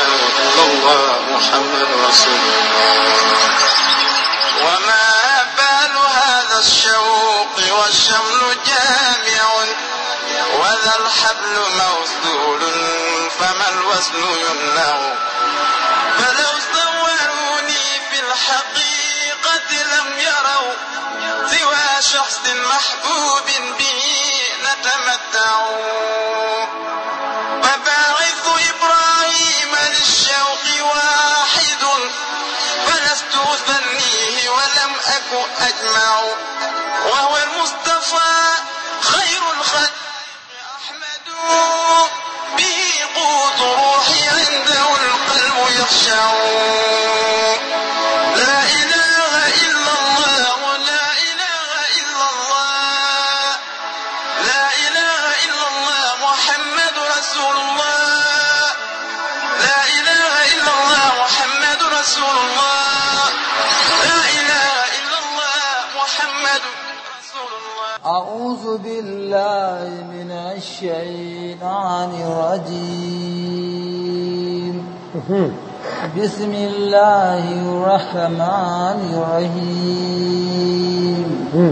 إلا الله محمد رسول الله وما بال هذا الشوق والشمل جامع وذا الحبل موصول فما الوصل يمنع فلو صوروني في الحقيقة لم يروا سوى شخص محبوب به نتمتع فباعث إبراهيم للشوق واحد فلست أثنيه ولم أك أجمع وهو المصطفى خير الخلق أحمد به قوت روحي عنده القلب يخشع لا إله إلا الله لا إله إلا الله لا إله إلا الله محمد رسول الله لا إله إلا الله محمد رسول الله لا إله إلا الله محمد رسول الله أعوذ بالله من الشيطان الرجيم بسم الله الرحمن الرحيم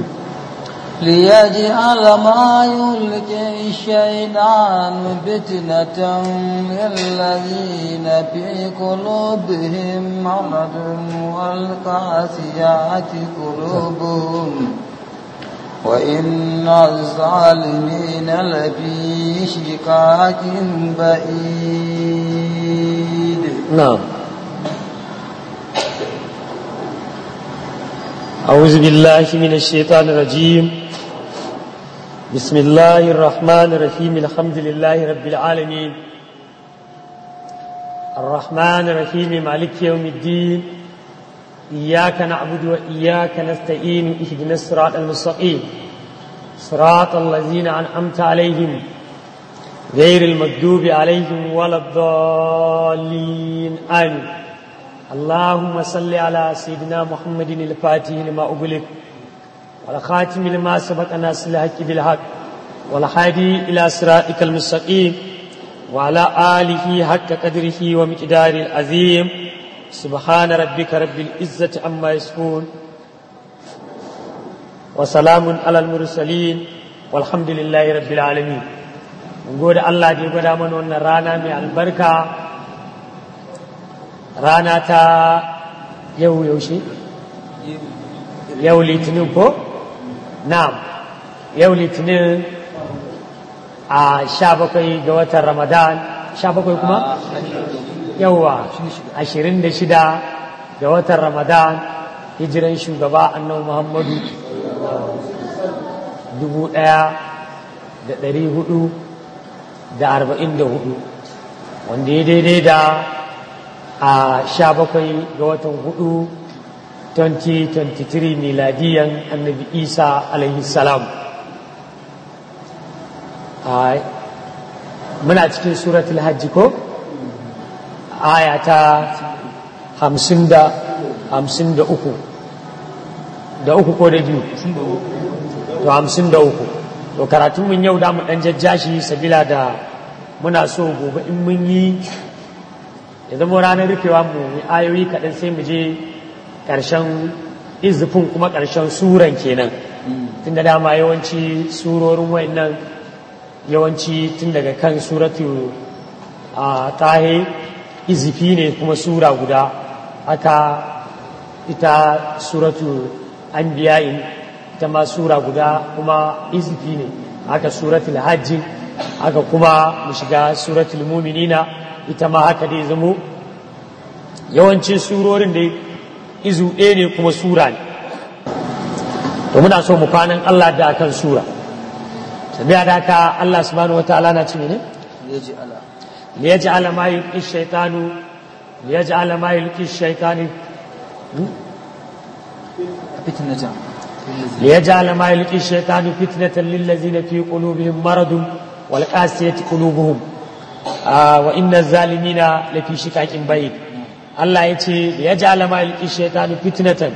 ليجعل ما يلقي الشيطان فتنة للذين في قلوبهم مرض والقاسيات قلوبهم وإن الظالمين لفي شقاق بعيد نعم أعوذ بالله من الشيطان الرجيم بسم الله الرحمن الرحيم الحمد لله رب العالمين الرحمن الرحيم مالك يوم الدين إياك نعبد وإياك نستعين اهدنا الصراط المستقيم صراط الذين أنعمت عليهم غير المكذوب عليهم ولا الضالين آمين اللهم صل على سيدنا محمد الفاتح لما أغلق والخاتم لما سبق ناس الحق بالحق والهادي إلى صراطك المستقيم وعلى آله حق قدره ومقداره العظيم سبحان ربك رب العزة عما يصفون وسلام على المرسلين والحمد لله رب العالمين mun gode Allah da ya gwada mana wannan rana mai albarka rana ta yau yaushe yau litinin ko na'am yau litinin a sha bakwai ga watan ramadan sha bakwai kuma yauwa ashirin da shida ga watan ramadan hijiran shugaba annabi muhammadu dubu ɗaya da ɗari hudu da arba'in da hudu wanda ya daidai da a sha bakwai ga watan hudu 2023 miladiyan annabi isa alaihi salam muna cikin suratul hajji ko aya ta hamsin da hamsin da uku da uku ko da biyu to hamsin da uku to karatun mun yau da mu dan jajjashi sabila da muna so gobe in mun yi ya zama ranar rufewa mu ayoyi kaɗan sai mu je ƙarshen izufin kuma ƙarshen suran kenan tun da dama yawanci surorin wayannan yawanci tun daga kan suratu a tahe izifi ne kuma sura guda haka ita suratu an biya'in ita ma sura guda kuma izifi ne haka suratul hajji haka kuma mu shiga suratul muminina ita ma haka dai zamo yawancin surorin da izu ɗaya ne kuma sura ne to muna so mu kwanan Allah da akan sura sabiya da haka Allah subhanahu wataala na ce ne liyaj'ala ma yulqi shaytanu liyaj'ala ma yulqi shaytanu فتنة ليجعل ما يلقي الشيطان فتنة للذين في قلوبهم مرض والقاسية قلوبهم آه وإن الظالمين لفي شقاق بعيد الله يتي ليجعل ما يلقي الشيطان فتنة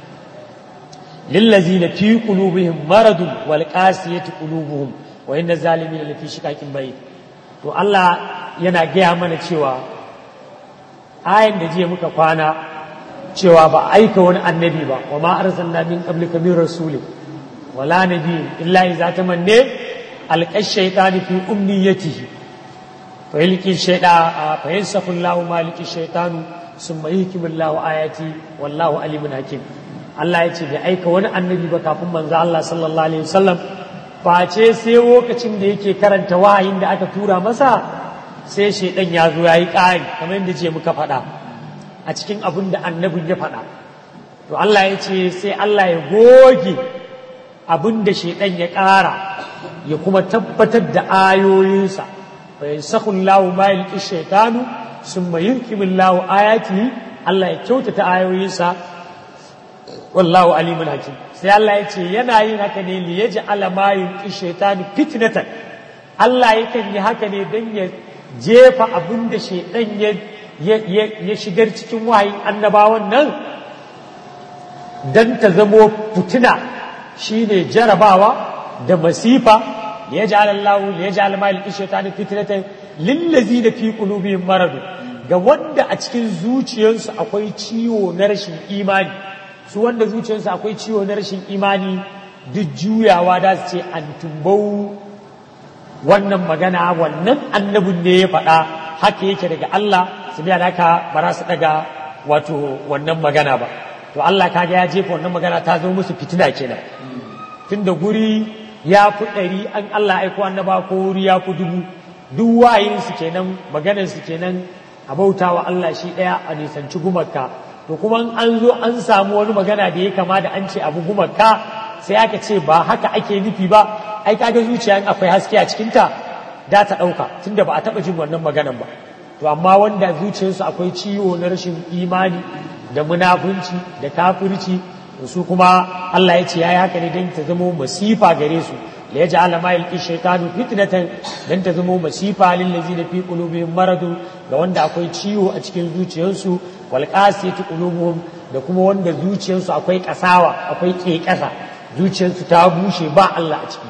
للذين في قلوبهم مرض والقاسية قلوبهم وإن الظالمين لفي شقاق بعيد to Allah yana gaya mana cewa ayan da jiya muka kwana cewa ba a aika wani annabi ba wa ma arsalna min qablika min rasulin wala nabiyyin illa idza tamanne alqa shaytanu fi umniyatihi fa yalqi shayda fa yansafu Allahu maliki shaytanu summa yuhkimu Allahu ayati wallahu alimun hakim Allah ya ce bai aika wani annabi ba kafin manzo Allah sallallahu alaihi wasallam face sai lokacin da yake karanta wahayin da aka tura masa sai shaidan ya zo ya yi ƙari kamar yadda ce muka faɗa a cikin abin da annabin ya faɗa to Allah ya ce sai Allah ya goge abin da shaidan ya ƙara ya kuma tabbatar da ayoyinsa fa yansakhu Allahu ma yalqi shaytanu summa yurkimu Allahu ayatihi Allah ya kyautata ayoyinsa wallahu alimun hakim sai Allah ya ce yana yin haka ne li yaj'ala ma yulqi shaytanu fitnatan Allah yakan yi haka ne dan ya jefa abin da shaidan ya shigar cikin wahayin annabawan nan don ta zamo fitina shine jarabawa da masifa ya ji alallahu ya ji alama ilki shaitanin fitinatan lillazi da fi qulubihim maradu ga wanda a cikin zuciyarsu akwai ciwo na rashin imani su wanda zuciyarsu akwai ciwo na rashin imani duk juyawa da su ce an tumbau wannan magana wannan annabin ne ya faɗa haka yake daga Allah su biya haka ba za su daga wato wannan magana ba to Allah kaga ya jefa wannan magana ta zo musu fitina kenan tunda guri ya fi ɗari an Allah aiko annaba ko wuri ya fi dubu duk wayin su kenan maganar su kenan a bautawa Allah shi ɗaya a nisanci gumarka to kuma an zo an samu wani magana da ya kama da an ce abu gumarka sai aka ce ba haka ake nufi ba ai kaga zuciya akwai haske a cikinta da ta ɗauka tunda ba a taɓa jin wannan maganan ba to amma wanda zuciyarsu akwai ciwo na rashin imani da munafunci da kafirci su kuma Allah ya ce yayi haka ne don ta zama masifa gare su la yaj'ala ma yalqi shaytanu fitnatan dan ta zama masifa lil ladzina fi qulubihim maradu ga wanda akwai ciwo a cikin zuciyarsu wal qasiyati qulubuhum da kuma wanda zuciyarsu akwai kasawa akwai kekasa zuciyarsu ta bushe ba Allah a ciki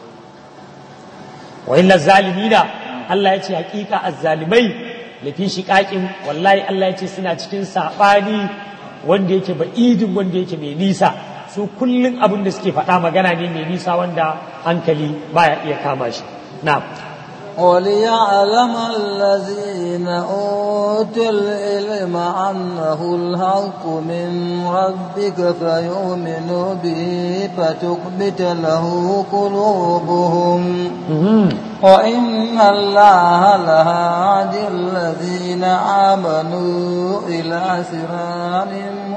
wa illa zalimina Allah ya ce hakika azzalimai lafi shiqaqin wallahi Allah ya ce suna cikin sabani wanda yake ba'idin wanda yake mai nisa su kullun abin da suke faɗa magana ne mai nisa wanda hankali baya iya kama shi na'am وليعلم الذين أوتوا العلم أنه الحق من ربك فيؤمنوا به فتخبت له قلوبهم وإن الله لهادي الذين آمنوا إلى صراط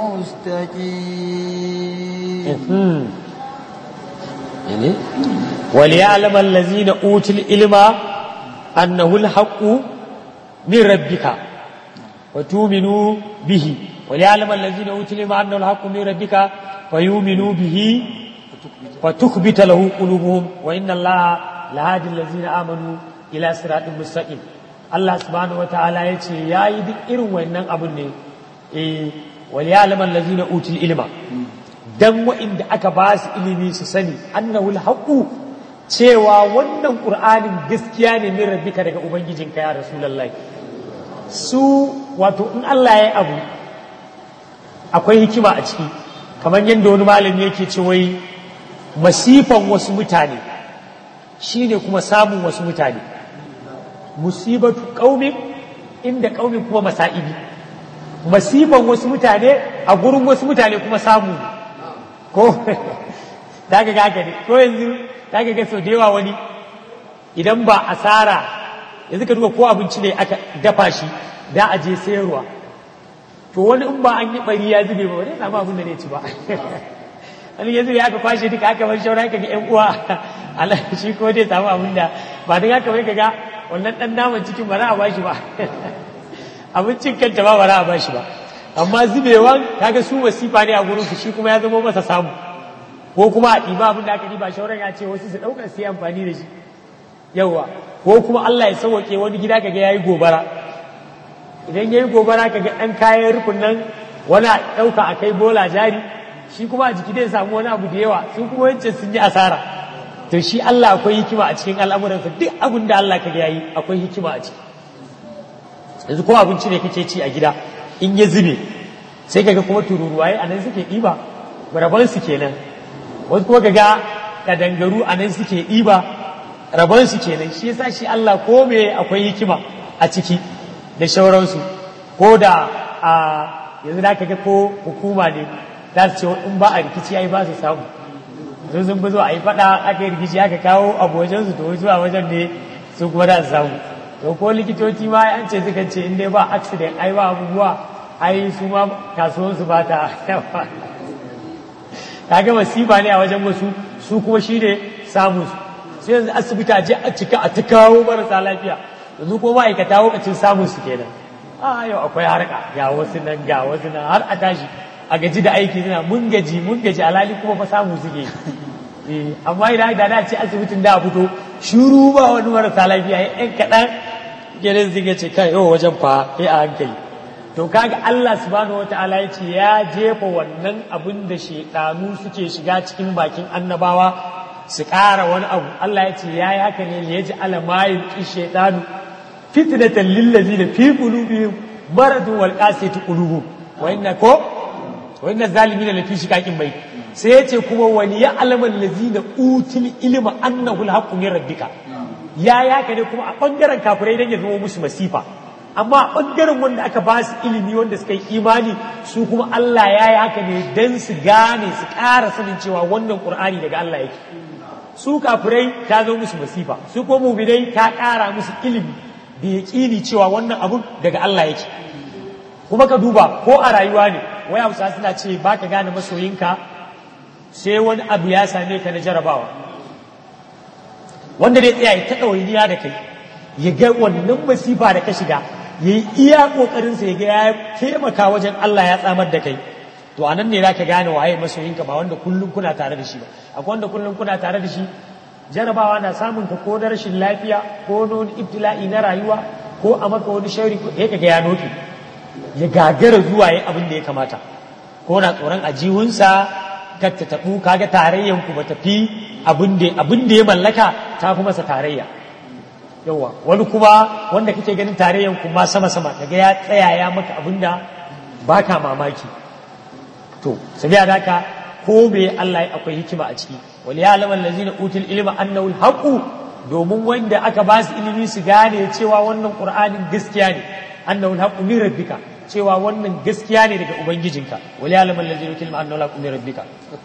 مستقيم وليعلم الذين أوتوا العلم أنه الحق من ربك وتؤمنوا به وليعلم الذين أوتوا العلم أنه الحق من ربك فيؤمنوا به فتخبت له قلوبهم وإن الله لهادي الذين آمنوا إلى صراط مستقيم Allah subhanahu wa ta'ala ya ce ya yi duk irin wannan abin ne eh wal ya'lamu allazina utul ilma dan wa'inda aka ba su ilimi su sani annahu alhaqu cewa wannan qur'anin gaskiya ne min rabbika daga ubangijinka ya rasulullahi su wato in Allah ya yi abu akwai hikima a ciki kamar yadda wani malami yake ce wai masifan wasu mutane shine kuma samun wasu mutane musibatu qaumin inda qaumin kuma masa'ibi masifan wasu mutane a gurin wasu mutane kuma samu ko daga gaga ne ko yanzu daga ga sau da yawa wani idan ba asara yanzu ka duba ko abinci ne aka dafa shi da a je sayarwa to wani in ba an yi bari ya zube ba wani samu abin da ne ci ba wani yanzu ya aka kwashe duka aka bar shaura ka ga yan uwa Allah shi ko dai samu abin da ba dan haka bai kaga wannan dan naman cikin ba za a bashi ba abincin kanta ba ba za a bashi ba amma zubewan kaga su wasifa ne a gurin su shi kuma ya zama masa samu ko kuma a ɗiba abin da aka ɗiba shauran ya ce wasu su ɗaukar su yi amfani da shi yawa ko kuma Allah ya sauke wani gida kaga yayi gobara idan yayi gobara kaga ɗan kayan rufin nan wani a ɗauka a kai bola jari shi kuma a jiki zai samu wani abu da yawa su kuma wancan sun yi asara to shi Allah akwai hikima a cikin al'amuransa duk abin da Allah kaga yayi akwai hikima a ciki yanzu ko abinci ne kake ci a gida in ya zube sai kaga kuma tururuwaye a nan suke ɗiba rabon su kenan wasu kuma kaga kadangaru a nan suke ɗiba rabon su kenan shi yasa shi Allah ko me akwai hikima a ciki da shauransu ko da a yanzu da kaga ko hukuma ne za su ce in ba a rikici ai ba su samu sun sun zo a yi faɗa aka yi rikici aka kawo abu wajen su to zuwa wajen ne su kuma da su samu to ko likitoci ma an ce suka ce in dai ba accident ai ba abubuwa ai su ma kasuwansu ba ta kaga masifa ne a wajen wasu su kuma shi ne samun su sai yanzu asibiti a je a cika a ta kawo marasa lafiya yanzu ko ma'aikata lokacin samun su kenan a yau akwai harka ga wasu nan ga wasu nan har a tashi a gaji da aiki suna mun gaji mun gaji alali kuma fa samu suke amma idan da na ce asibitin da a fito shuru ba wani marasa lafiya yan kaɗan gidan zai ce kai yau wajen fa sai a hankali to kaga Allah subhanahu wataala ya ce ya jefa wannan abin da shedanu suke shiga cikin bakin annabawa su ƙara wani abu Allah ya ce ya yi haka ne ya ji alamayin ƙi shedanu fitnatan lillazina fi qulubihim maradun wal qasiyati qulubuhum wa inna ko wa inna zalimina lafi shiqaqin bai sai ya ce kuma wani ya alaman lazina utul ilma annahu alhaqqu min rabbika ya ya haka ne kuma a bangaren kafirai dan ya zama musu masifa amma a ɓangaren wanda aka ba su ilimi wanda suka yi imani su kuma Allah ya yi haka ne don su gane su ƙara sanin cewa wannan ƙur'ani daga Allah yake su kafirai ta zo musu masifa su kuma muminai ta ƙara musu ilimi da yaƙini cewa wannan abun daga Allah yake kuma ka duba ko a rayuwa ne wai hausa suna ce ba ka gane masoyinka sai wani abu ya same ka na jarabawa wanda dai tsaya ya ta ɗawainiya da kai ya ga wannan masifa da ka shiga ya yi iya ƙoƙarinsa ya ga ya taimaka wajen Allah ya tsamar da kai to a nan ne za ka gane waye masoyinka ba wanda kullum kuna tare da shi ba akwai wanda kullum kuna tare da shi jarabawa na samun ka ko da rashin lafiya ko wani ibtila'i na rayuwa ko a maka wani shari ya kaga ya noke ya gagara zuwa ya abin da ya kamata ko na tsoron ajihunsa kar ta taɓu kaga tarayyanku ba tafi abin da ya mallaka ta fi masa tarayya yawa wani kuma wanda kake ganin tarayyan kuma sama sama daga ya tsaya ya maka abinda baka mamaki to sabiya da haka ko me Allah ya akwai hikima a ciki wal ya'lamu allazina utul ilma annahu alhaqu domin wanda aka ba su ilimi su gane cewa wannan qur'anin gaskiya ne annahu alhaqu min rabbika cewa wannan gaskiya ne daga ubangijinka wal ya'lamu allazina utul ilma annahu alhaqu min rabbika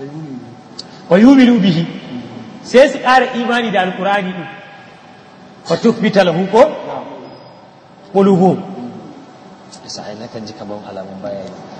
wa yu'minu bihi sai su ƙara imani da alqur'ani din fatuthbita lahu ko qulubuhum sai na kan ji kaman alamun baya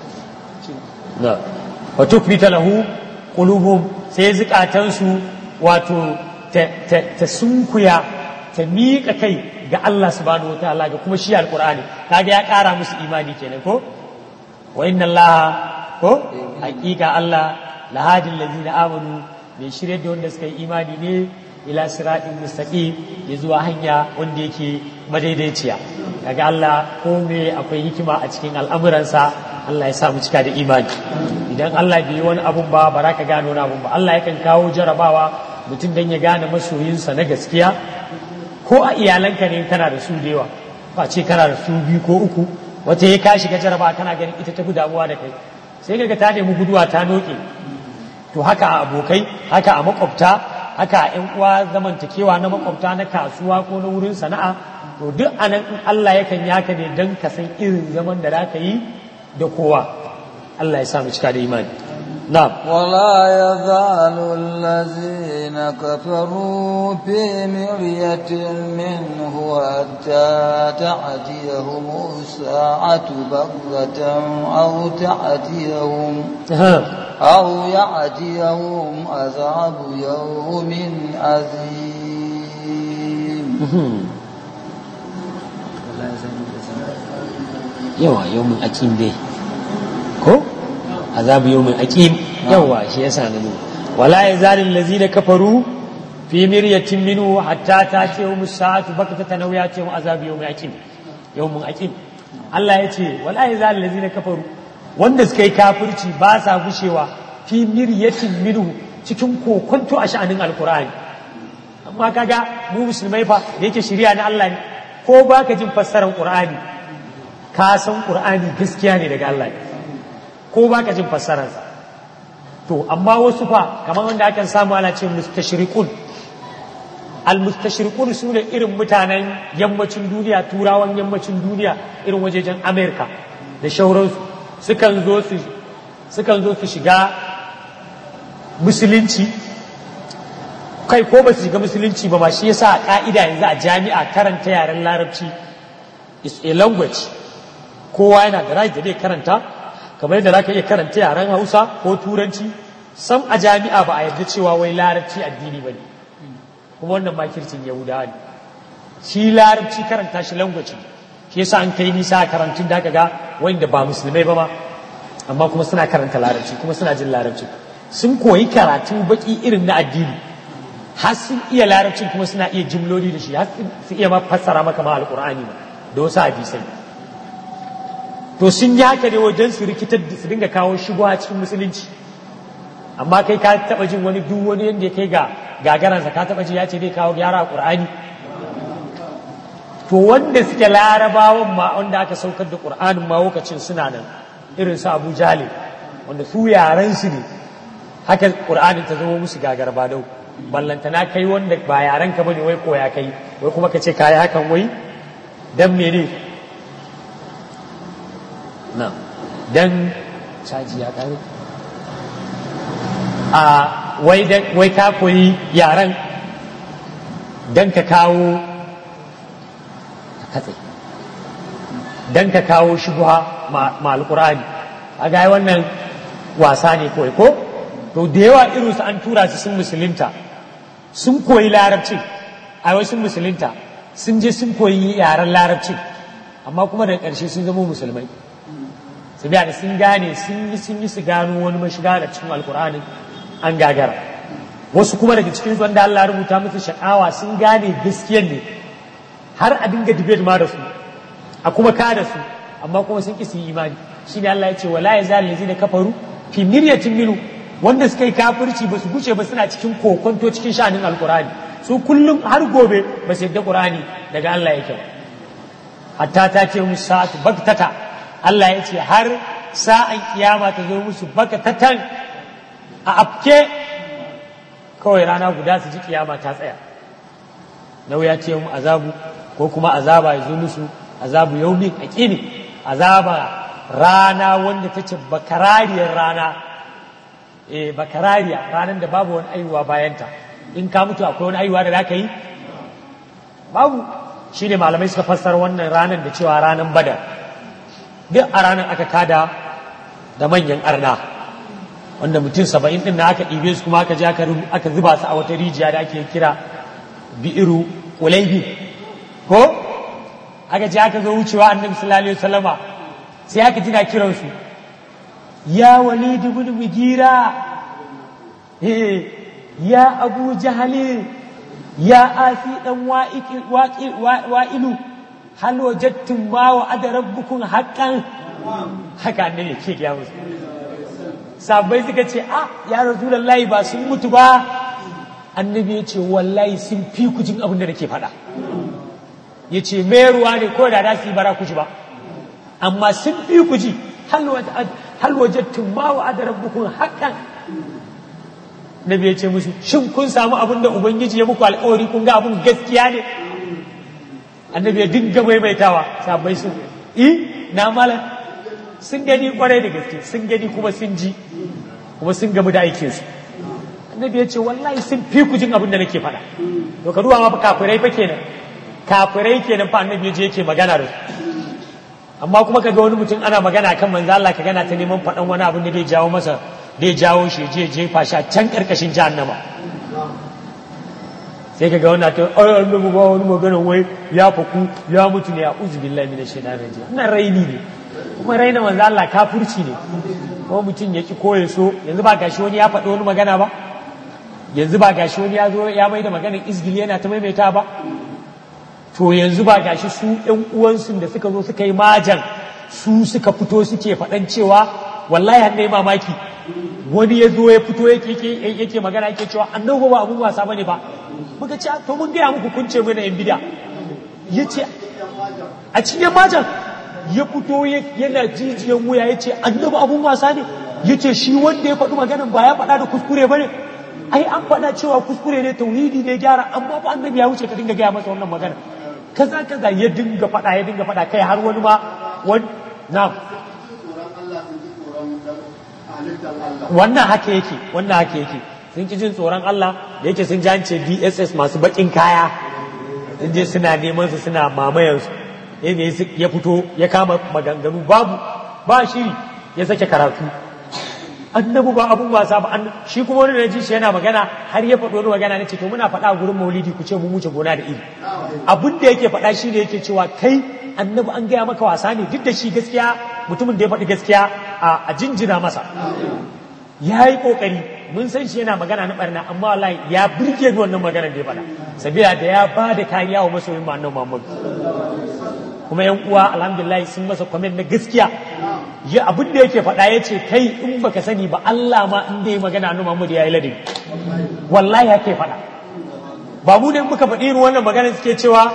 na fatuthbita lahu qulubuhum sai zukatan su wato ta sunkuya ta miƙa kai ga Allah subhanahu wataala ga kuma shi alqur'ani kaga ya ƙara musu imani kenan ko wa inna Allah ko hakika Allah lahadin ladina amanu mai shirye da wanda suka yi imani ne ila siratin mustaqim ya zuwa hanya wanda yake madaidaiciya kaga Allah ko me akwai hikima a cikin al'amuransa Allah ya sa mu cika da imani idan Allah bai yi wani abun ba ba ka gano wani abun ba Allah yakan kawo jarabawa mutum dan ya gane masoyinsa na gaskiya ko a iyalanka ne kana da su da yawa ba ce kana da su biyu ko uku wata ya ka shiga jarabawa kana ganin ita ta fi damuwa da kai sai kaga ta nemi guduwa ta noke to haka a abokai haka a makwabta haka ‘yan uwa zamantakewa na makwabta na kasuwa ko na wurin sana'a to duk anan in Allah yakan yaka ne don ka san irin zaman da za ka yi da kowa Allah ya samu cika da imani na'am ولا يزال الذين كفروا في مرية منه حتى تأتيهم الساعة بغتة أو تأتيهم أو يأتيهم عذاب يوم عظيم yawa yawmin akim dai ko azabu yawmin akim yawa shi yasa na nuna wala yazalil ladzina kafaru fi miryatin minhu hatta tatihum as-sa'atu baktatan aw yatihum azabu yawmin akim yawmin akim Allah ya ce wala yazalil ladzina kafaru wanda suka yi kafirci ba sa gushewa fi miryatin minhu cikin kokonto a sha'anin alkur'ani amma kaga mu musulmai fa da yake shirya na Allah ne ko baka jin fassarar qur'ani ka san qur'ani gaskiya ne daga Allah ko ba ka jin fassararsa to amma wasu fa kamar wanda akan samu ana ce mustashriqun al mustashriqun su ne irin mutanen yammacin duniya turawan yammacin duniya irin wajejen america da shauransu sukan zo su sukan zo su shiga musulunci kai ko ba su shiga musulunci ba ma shi yasa a ka'ida yanzu a jami'a karanta yaren larabci is a language kowa yana da right da zai karanta kamar yadda zaka iya karanta yaren Hausa ko Turanci sam a jami'a ba a yarda cewa wai larabci addini bane kuma wannan makircin Yahudawa ne shi larabci karanta shi language shi yasa an kai nisa a karantun da ga wanda ba musulmai ba ma amma kuma suna karanta larabci kuma suna jin larabci sun koyi karatu baki irin na addini har sun iya larabcin kuma suna iya jimloli da shi har su iya ma fassara maka ma alqur'ani ma da wasu hadisai to sun yi haka ne wajen su rikitar da su dinga kawo shigo a cikin musulunci amma kai ka taba jin wani duk wani yanda ya kai ga gagaransa ka taba ji ya ce zai kawo gyara a qur'ani to wanda suke larabawan ma wanda aka saukar da qur'anin ma lokacin suna nan irin su abu jale wanda su yaran su ne haka qur'anin ta zama musu gagar ba dau ballantana kai wanda ba yaran ka bane wai koya kai wai kuma ka ce kayi hakan wai dan mene na dan caji ya kare a wai wai ka koyi yaran dan ka kawo katse dan ka kawo shubha ma alqur'ani a ga wannan wasa ne kawai ko to da yawa irinsu an tura su sun musulunta sun koyi larabci a wai sun musulunta sun je sun koyi yaren larabci amma kuma daga ƙarshe sun zama musulmai su biya da sun gane sun yi sun yi su gano wani mashiga da cikin alkur'anin an gagara wasu kuma daga cikin wanda Allah rubuta musu sha'awa sun gane gaskiyar ne har a dinga debate ma da su a kuma ka da su amma kuma sun ƙi su yi imani shine Allah ya ce wala yazal lazina kafaru fi miryatin minu wanda suka yi kafirci ba su guce ba suna cikin kokonto cikin sha'anin alkur'ani su kullum har gobe ba su yadda qur'ani daga Allah yake ba hatta ta ce musu sa'atu baktata Allah ya ce har sa'an kiyama ta zo musu baktatan a afke kawai rana guda su ji kiyama ta tsaya nau ya ce mu azabu ko kuma azaba ya zo musu azabu yaumin aqini azaba rana wanda ta ce bakarariyar rana eh bakarariya ranar da babu wani aiwa bayanta in ka mutu akwai wani aiwa da za ka yi babu shi ne malamai suka fassara wannan ranar da cewa ranar badar duk a ranar aka kada da manyan arna wanda mutum saba'in din na aka ɗibe su kuma aka je aka zuba su a wata rijiya da ake kira bi'iru ulaibi ko aka je aka zo wucewa annabi sallallahu alaihi wasallama sai aka ji na kiransu ya walid ibn mugira ya abu jahali ya asi dan wa'ilu hal wajadtum ma wa ada rabbukum haqqan haka ne yake ga musu sabai suka ce a ya rasulullahi ba sun mutu ba annabi ya ce wallahi sun fi ku jin abin da nake faɗa ya ce mai ruwa ne ko da da su yi bara ku ji ba amma sun fi ku ji hal wajadtum ma wa ada rabbukum haqqan nabi ya ce musu shin kun samu abin da ubangiji ya muku alƙawari kun ga abin gaskiya ne annabi ya dinga maimaitawa sabai sun i na malam sun gani kwarai da gaske sun gani kuma sun ji kuma sun gamu da aikin su annabi ya ce wallahi sun fi ku jin abin da nake faɗa to ka duba ma kafirai fa kenan kafirai kenan fa annabi ya je yake magana da su amma kuma kaga wani mutum ana magana kan manzo Allah ka gana ta neman faɗan wani abin da zai jawo masa zai jawo shi je jefa shi a can karkashin jahannama sai kaga wannan ta ai annabi ba wani magana wai ya faku ya mutu ne a uzu billahi minash shaitanir rajim wannan raini ne kuma raina manzo Allah kafirci ne kuma mutum ya ki koye so yanzu ba gashi wani ya faɗi wani magana ba yanzu ba gashi wani ya zo ya mai da maganar izgili yana ta maimaita ba to yanzu ba gashi su ɗan uwansu da suka zo suka yi majan su suka fito suke faɗan cewa wallahi har yi mamaki wani ya zo ya fito yake yake magana yake cewa annabi ba abun wasa bane ba muka ce to mun gaya muku kun ce mana yan bida yace a cikin majan ya fito yana jijiyan wuya ya ce annabi abun wasa ne ya ce shi wanda ya faɗi maganan ba ya faɗa da kuskure ba ne ai an faɗa cewa kuskure ne tauhidi ne gyara amma ba annabi ya wuce ka dinga gaya masa wannan magana kaza kaza ya dinga faɗa ya dinga faɗa kai har wani ma wani na wannan haka yake wannan haka yake sun ki jin tsoron Allah da yake sun jance DSS masu bakin kaya sun je suna neman su suna mamayan su ya fito ya kama maganganu babu ba shiri ya sake karatu annabu ba abun wasa ba shi kuma wani na ji shi yana magana har ya faɗo wani magana na ce to muna faɗa a gurin maulidi ku ce mu wuce gona da iri abin da yake faɗa shi ne yake cewa kai annabi an gaya maka wasa ne duk da shi gaskiya mutumin da ya faɗi gaskiya a jinjina masa ya yi ƙoƙari mun san shi yana magana na ɓarna amma wallahi ya birge ni wannan maganar da ya faɗa sabila da ya ba da kariya wa masoyin ma'annan Muhammadu kuma yan uwa alhamdulillah sun masa kwamen na gaskiya ya abin da yake faɗa ya ce kai in baka sani ba Allah ma in da ya magana annabi Muhammad ya yi ladabi wallahi yake faɗa ba mu ne muka faɗi irin wannan magana suke cewa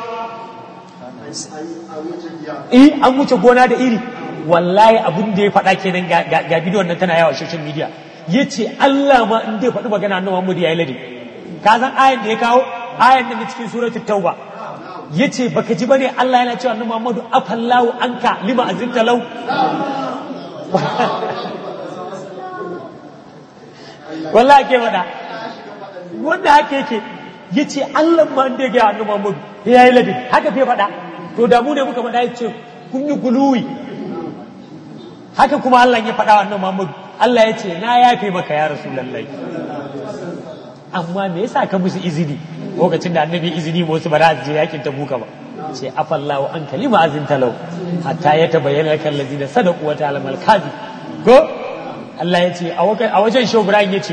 eh an wuce gona da iri wallahi abin da ya faɗa kenan ga bidiyon nan tana yawa social media ya ce Allah ma in da ya faɗi magana annabi Muhammad ya yi ladabi ka san ayan da ya kawo ayan da cikin suratul tauba ya ce baka ji bane Allah yana cewa annabi Muhammadu afallahu anka lima azinta lau wallahi ke wada wanda haka yake ya ce Allah ma inda ya gaya annabi Muhammadu ya yi ladin haka fe faɗa to da mu ne muka faɗa ya ce kun yi guluwi haka kuma Allah ya faɗa wa annabi Muhammadu Allah ya ce na yafe maka ya rasulullahi amma me yasa ka musu izini lokacin da annabi izini ma wasu ba za su je yakin tabuka ba ce afallahu an kalima azin talau hatta ya tabayyana kan lazina sadaqu wa ta'ala al kazi ko Allah ya ce a wajen Shehu Ibrahim ya ce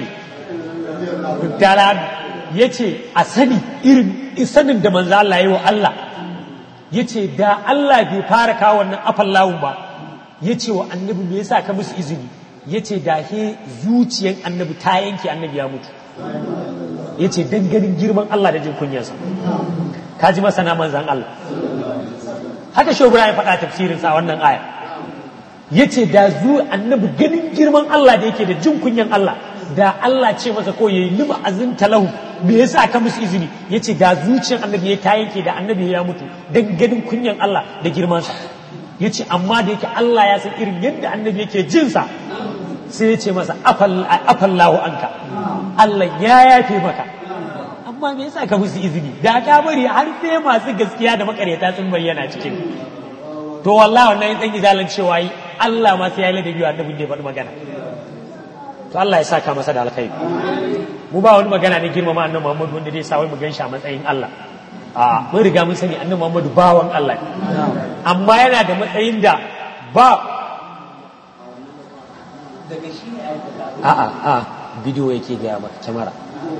ya ce a sani irin sanin da manzo Allah yi wa Allah ya ce da Allah bai fara kawo wannan afallahu ba ya ce wa annabi me yasa ka musu izini ya ce da he zuciyan annabi ta yanke annabi ya mutu ya ce don ganin girman Allah da jin kunyarsa ka ji masana manzan Allah haka shogura ya faɗa tafsirinsa a wannan aya ya ce da zu annabi ganin girman Allah da yake da jin kunyan Allah da Allah ce masa ko ya yi lima azin talahu me yasa ka musu izini ya ce da zuciyar annabi ya ta yanke da annabi ya mutu don ganin kunyan Allah da girmansa ya ce amma da yake Allah ya san irin yadda annabi yake jinsa sai ya ce masa afallahu anka Allah ya yafe maka amma me yasa ka musu izini da ka bari har sai masu gaskiya da makaryata sun bayyana cikin to wallahi wannan dan izalan cewa yi Allah ma sai ya ladabi wa annabin da ya faɗi magana to Allah ya saka masa da alkhairi mu ba wani magana ne girmama annabi Muhammad wanda zai sa wai mu ganshi a matsayin Allah a mun riga mun sani annabi Muhammad bawan Allah amma yana da matsayin da ba a'a a bidiyo yake gaya maka kyamara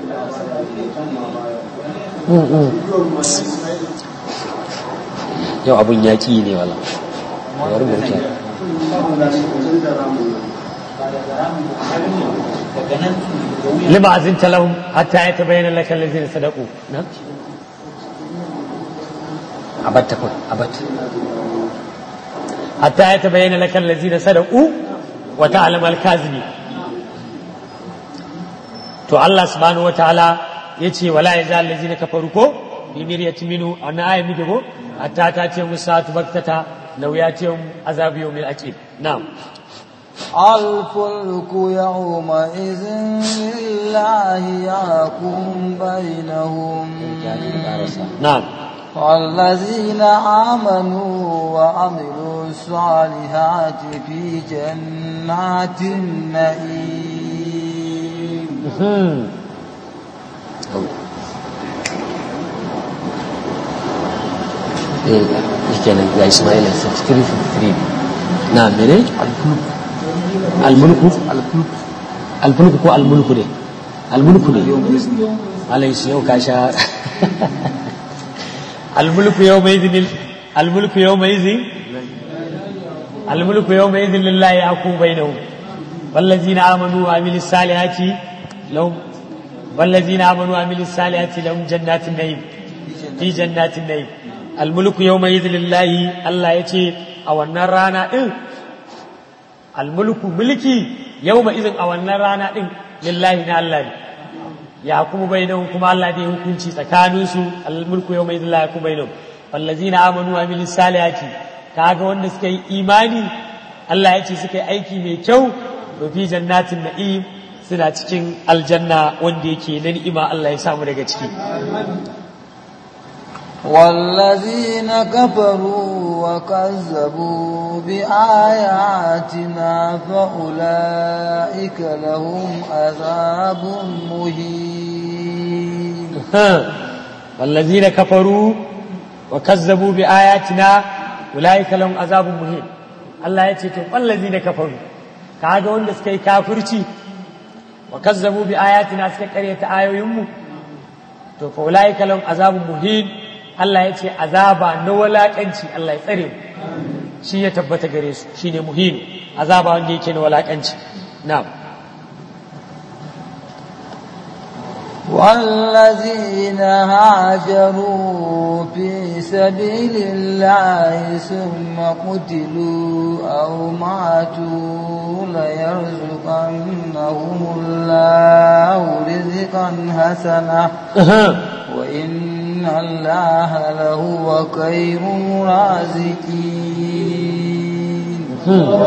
yau abun yaƙi ne wala yawar bauta lima azin talahun hatta ya tabayyana laka lazina sadaku na abatta kun abatta hatta ya tabayyana laka lazina sadaku wa ta'lam al-kazibi to Allah subhanahu wa ta'ala yace wala yazal lazina kafaru ko bi miryati minu ana ayi mi go hatta ta ce musatu baktata law yatihum azabu yawmil aqib na'am الفلك يومئذ لله يحكم بينهم نعم والذين آمنوا وعملوا الصالحات في جنات النعيم kenan ga Ismail 6353 na mene almulku almulku ko almulku ne almulku ne alai su yau ka sha almulku yau mai izinin almulku yau mai izin almulku yau mai izin lillahi aku bainahu والذين آمنوا وعملوا الصالحات لهم والذين آمنوا وعملوا الصالحات لهم جنات النعيم في جنات النعيم الملك يومئذ لله الله يتي a wannan rana din almulku mulki yawma izin a wannan rana din lillahi na Allah ne ya kuma bainahum kuma Allah zai hukunci tsakanin su almulku yawma izin la yakum bainahum wallazina amanu wa amilus salihati kaga wanda suka yi imani Allah ya ce suka yi aiki mai kyau to fi jannatin na'im suna cikin aljanna wanda yake na ni'ima Allah ya samu daga ciki والذين كفروا وكذبوا بآياتنا فأولئك لهم عذاب مهين والذين كفروا وكذبوا بآياتنا أولئك لهم عذاب مهين Allah ya ce to wallazina kafaru kaga wanda suka yi kafirci wa kazzabu bi ayatina suka karyata ayoyinmu to fa ulaika lahum azabun muhin Allah ya ce azaba na walakanci Allah ya tsare mu shi ya tabbata gare su shine muhin azaba wanda yake na walakanci na'am والذين هاجروا في سبيل الله ثم قتلوا أو ماتوا ليرزقنهم الله رزقا حسنا وإن الله لهو خير الرازقين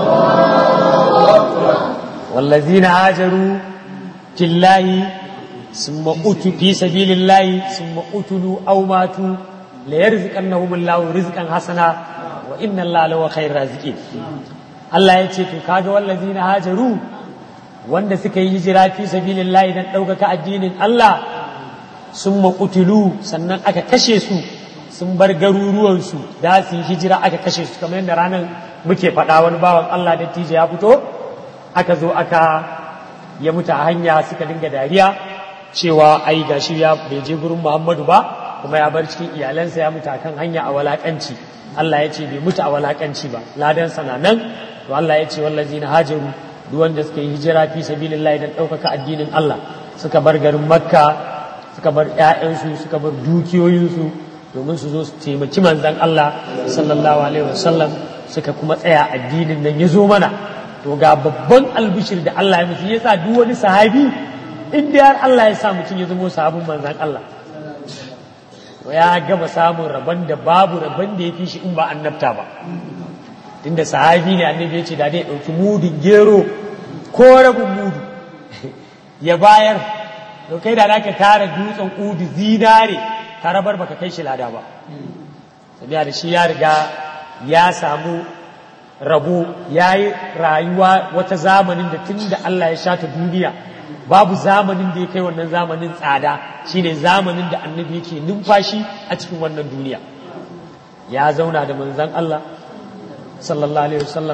والذين هاجروا في الله ثم أتوا في سبيل الله ثم قتلوا أو ماتوا ليرزقنهم الله رزقا حسنا وإن الله لهو خير الرازقين Allah ya ce to kaga wallazina hajaru wanda suka yi hijira fi sabilillahi dan ɗaukaka addinin Allah sun maƙutulu sannan aka kashe su sun bar garuruwansu da su yi hijira aka kashe su kamar yadda ranar muke faɗa wani bawan Allah da tije ya fito aka zo aka ya mutu a hanya suka dinga dariya cewa ai gashi ya bai je gurin Muhammadu ba kuma ya bar cikin iyalansa ya mutu akan hanya a walakanci Allah ya ce bai mutu a walakanci ba ladan sana nan to Allah ya ce wallazina hajaru duk wanda suka yi hijira fi sabilillahi dan ɗaukaka addinin Allah suka bar garin Makka suka bar ƴaƴansu suka bar dukiyoyinsu domin su zo su taimaki manzon Allah sallallahu alaihi wasallam suka kuma tsaya addinin nan ya zo mana to ga babban albishir da Allah ya musu yasa duk wani sahabi in dai har Allah ya sa mutum ya zama sahabin manzon Allah to ya gama samun rabon da babu rabon da ya fi shi in ba annabta ba tunda sahabi ne annabi ya ce da dai ɗauki mudin gero ko rabin mudu ya bayar to kai da naka tara dutsen udu zinare ka rabar baka kai shi lada ba sabiya da shi ya riga ya samu rabo ya yi rayuwa wata zamanin da tun da Allah ya shata duniya babu zamanin da ya kai wannan zamanin tsada shine zamanin da annabi yake numfashi a cikin wannan duniya ya zauna da manzan Allah sallallahu alaihi wasallam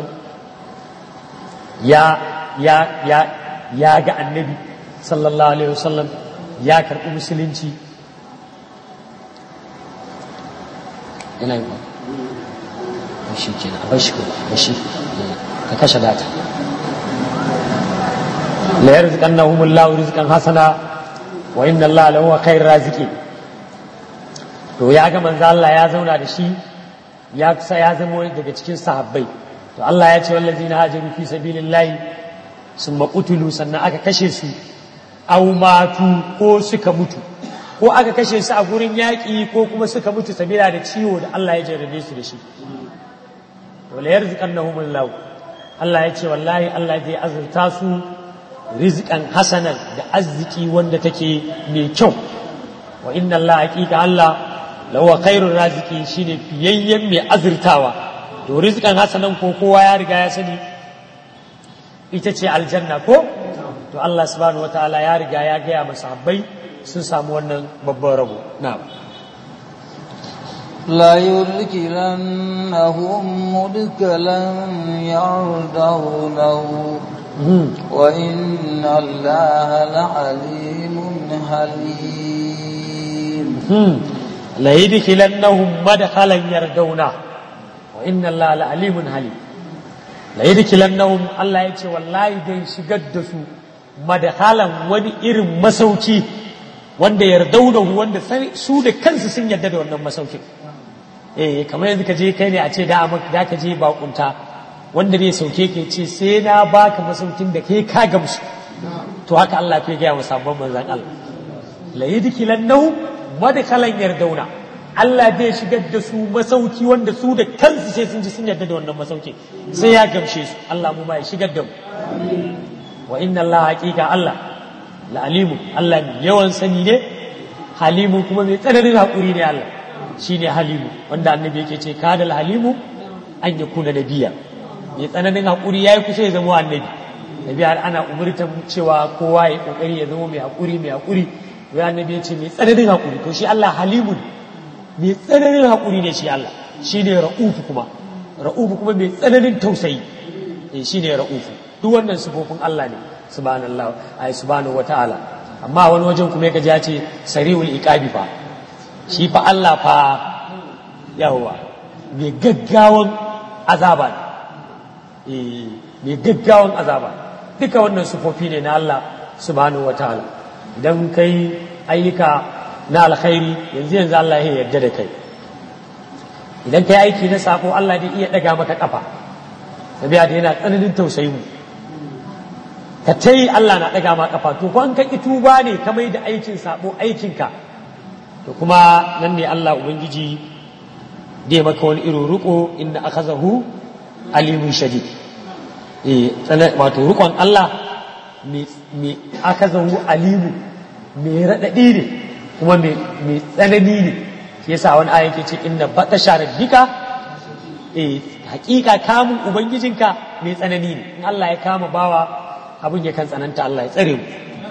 ya ya ya ya ga annabi sallallahu alaihi wasallam ya karɓi musulunci yana yi ba shi ke na bashi ko bashi ka kashe data la yarzuqannahum Allahu rizqan hasana wa inna Allaha lahu khair raziqin to ya ga manzo Allah ya zauna da shi ya kusa ya zama daga cikin sahabbai to Allah ya ce wallazina hajaru fi sabilillahi summa qutilu sannan aka kashe su aw matu ko suka mutu ko aka kashe su a gurin yaƙi ko kuma suka mutu sabila da ciwo da Allah ya jarrabe su da shi to la yarzuqannahum Allah Allah ya ce wallahi Allah zai azurta su rizqan hasanan da arziki wanda take mai kyau wa inna Allah haqiqa Allah lawa khairur raziki shine fiyayyen mai azurtawa to rizqan hasanan ko kowa ya riga ya sani ita ce aljanna ko to Allah subhanahu wataala ya riga ya gaya masahabbai sun samu wannan babban rabo na'am لا يدخلنهم مدخلا يرضونه وإن الله لعليم حليم la yadkhilannahum madkhalan yardawna wa inna allaha la alimun halim la yadkhilannahum Allah ya ce wallahi dai shigar da su madkhalan wani irin masauki wanda yardawnahu wanda su da kansu sun yarda da wannan masaukin eh kamar yanzu ka je kai ne a ce da da ka je bakunta wanda zai sauke ka ce sai na baka masaukin da kai ka gamsu to haka Allah ke gaya wa sabon manzon Allah la yadkhilannahu madkhalan yardauna Allah zai shigar da su masauki wanda su da kansu sai sun ji sun yarda da wannan masauki sai ya gamshe su Allah mu ma ya shigar da mu wa inna Allah haqiqa Allah la alimu Allah mai yawan sani ne halimu kuma mai tsananin hakuri ne Allah shine halimu wanda annabi yake ce kadal halimu an yakuna nabiya mai tsananin hakuri yayi kusa ya zama annabi nabi har ana umurtan cewa kowa ya kokari ya zama mai hakuri mai hakuri wai annabi ya ce mai tsananin hakuri to shi Allah halimu ne mai tsananin hakuri ne shi Allah shine ra'ufu kuma ra'ufu kuma mai tsananin tausayi eh shine ra'ufu duk wannan sifofin Allah ne subhanallah ay subhanahu wataala amma wani wajen kuma kaji ya ce sari'ul iqabi fa shi fa Allah fa yawa mai gaggawan azaba ne eh mai gaggawan azaba duka wannan sifofi ne na Allah subhanahu wataala idan kai ayyuka na alkhairi yanzu yanzu Allah ya yarda da kai idan kai aiki na sako Allah zai iya daga maka kafa sabiya da yana tsananin tausayi mu ka ta yi Allah na ɗaga ma ƙafa to ko an ka ƙi tuba ne ka mai da aikin sabo aikinka to kuma nan ne Allah Ubangiji dai maka wani irin riko inda aka zahu alimun shadid eh wato rikon Allah mai aka zahu alimu mai raɗaɗi ne kuma mai tsanani ne shi yasa wani ayan ke ce inna batasha rabbika eh hakika kamun ubangijinka mai tsanani ne in Allah ya kama bawa abin ya kan tsananta Allah ya tsare mu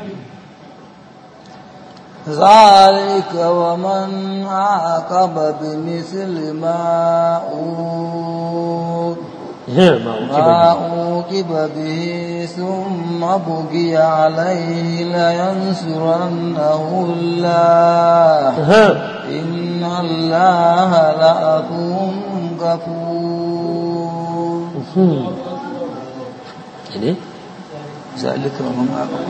ذلك ومن عاقب بمثل ما ما أوكب به ثم بقي عليه لينصرنه الله إن الله لعفو غفور ذلك ومن عاقب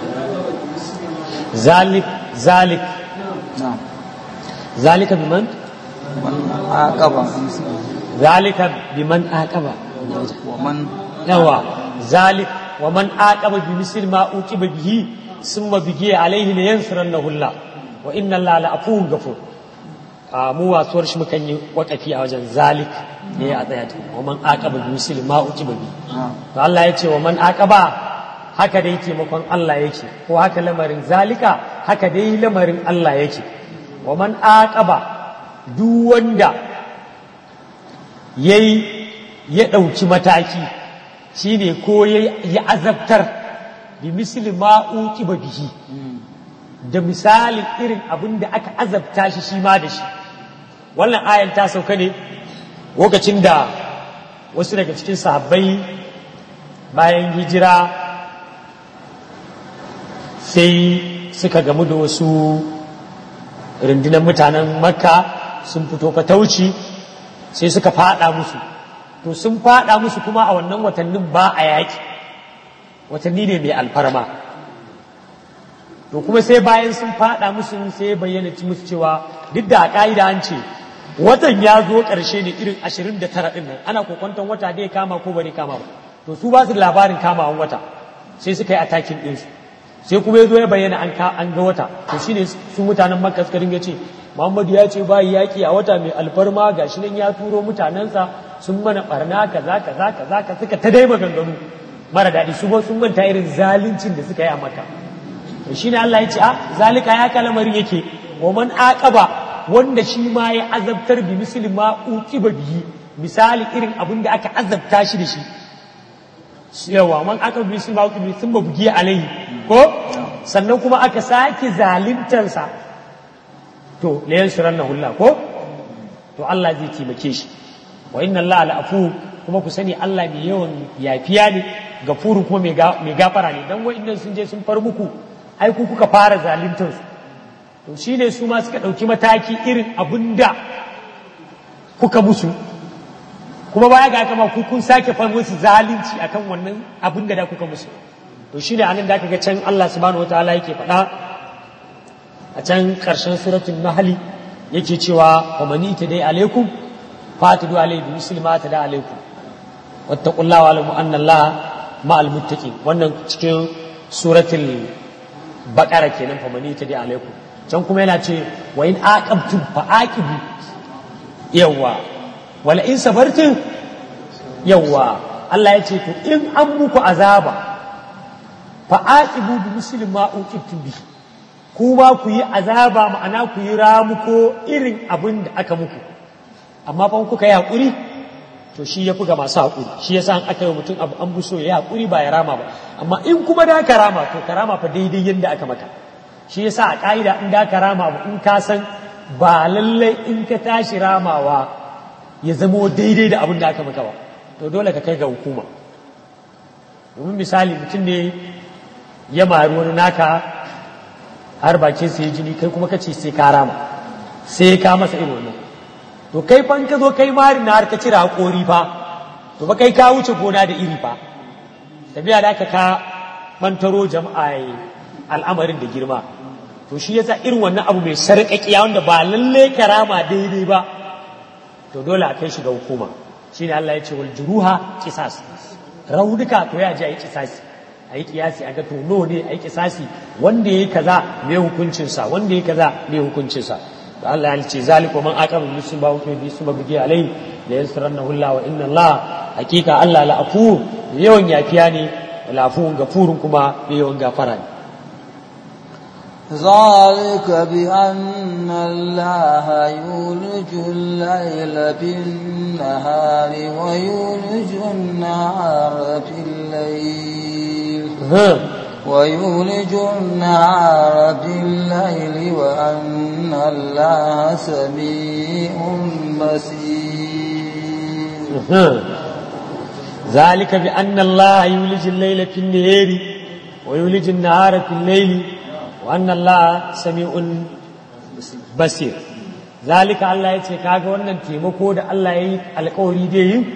ذلك ذلك نعم ذلك بمن من عاقب ذلك بمن عاقب ومن yawa ذلك ومن عاقب بمثل ما عوقب به ثم بقي عليه لينصرنه الله وان الله لعفو غفور mu wasuwar shi mukan yi wakafi a wajen zalik ne a tsaya ta wa man aqaba bi misli ma uqiba bi to Allah ya ce wa man aqaba haka dai taimakon Allah yake ko haka lamarin zalika haka dai lamarin Allah yake wa man aqaba duk wanda yayi ya ɗauki mataki shine ko ya azabtar bi misli ma uqiba bihi da misalin irin abin da aka azabta shi shi ma da shi wannan ayan ta sauka ne lokacin da wasu daga cikin sahabbai bayan hijira sai suka gamu da wasu rundunar mutanen makka sun fito fatauci sai suka fada musu to sun fada musu kuma a wannan watannin ba a yaki watanni ne mai alfarma to kuma sai bayan sun fada musu sai bayyana musu cewa duk da a ka'ida an ce watan ya zo ƙarshe ne irin ashirin da tara ɗin nan ana kokwanton wata dai kama ko bari kama ba to su ba su da labarin kamawan wata sai suka yi atakin ɗinsu sai kuma ya zo ya bayyana an ga wata to shine su mutanen makka suka dinga ce muhammadu ya ce ba yaƙi a wata mai alfarma ga shi nan ya turo mutanensa sun mana barna kaza kaza kaza ka suka ta dai maganganu mara daɗi su ba sun manta irin zaluncin da suka yi a makka to shine Allah ya ce a zalika ya kalamarin yake wa man aqaba wanda shi ma ya azabtar bi misli ma uqiba bihi misali irin abin da aka azabta shi da shi yawa man aka bi misli ma uqiba bihi sun bugi alaihi ko sannan kuma aka sake zalintarsa to la yansurannahu Allah ko to Allah zai taimake shi wa inna Allah la'afu kuma ku sani Allah mai yawan yafiya ne gafuru kuma mai gafara ne dan wa'annan sun je sun far muku ai ku kuka fara zaluntar su to shine su ma suka ɗauki mataki irin abinda kuka musu kuma baya ga kama ku kun sake far musu zalunci akan wannan abinda da kuka musu to shine anan da aka ga can Allah subhanahu wataala yake faɗa a can ƙarshen suratul nahli yake cewa wa mani ta dai alaikum fatidu alayhi bi misli ma tada alaykum wattaqullaha wa alamu anna allaha ma'al muttaqin wannan cikin suratul baqara kenan fa mani tadi alaykum can kuma yana ce wa in aqabtum fa aqibu yawa wala in sabartum yawa Allah ya ce to in an muku azaba fa aqibu bi misli ma uqibtum bi kuma ku yi azaba ma'ana ku yi ramuko irin abin da aka muku amma fa kuka yi hakuri to shi ya ga masu hakuri shi yasa an aka yi mutum abu an buso ya hakuri ba ya rama ba amma in kuma da ka rama to ka rama fa daidai yadda aka maka shi yasa a ka'ida in da ka rama abu in ka san ba lallai in ka tashi ramawa ya zamo daidai da abin da aka maka ba to dole ka kai ga hukuma domin misali mutum ne ya mari wani naka har bakin sai jini kai kuma kace sai ka rama sai ka masa irin wannan to kai fa ka zo kai mari na har ka cire hakori fa to ba kai ka wuce gona da iri fa tabiya da ka bantaro jama'a al'amarin da girma to shi yasa irin wannan abu mai sarƙaƙiya wanda ba lalle karama daidai ba to dole a kai shi ga hukuma shine Allah ya ce wal juruha qisas rauduka to ya ji a yi kisasi a yi kiyasi a ga to no ne a yi kisasi wanda ya yi kaza mai hukuncinsa wanda ya yi kaza mai hukuncinsa da Allah ya ce zalika man aqama bi sun ba hukumi bi sun bugi alai la yasrannahu Allah wa inna Allah hakika Allah la afu yawan yafiya ne la afu gafurun kuma yawan gafara ne ذلك بأن الله يولج الليل بالنهار ويولج النهار في الليل ويولج النهار في الليل وأن الله سميع بصير ذلك بأن الله يولج الليل في النهار ويولج النهار في الليل وأن الله سميع بصير ذلك الله yace kaga wannan taimako da Allah yayi alƙawari da yi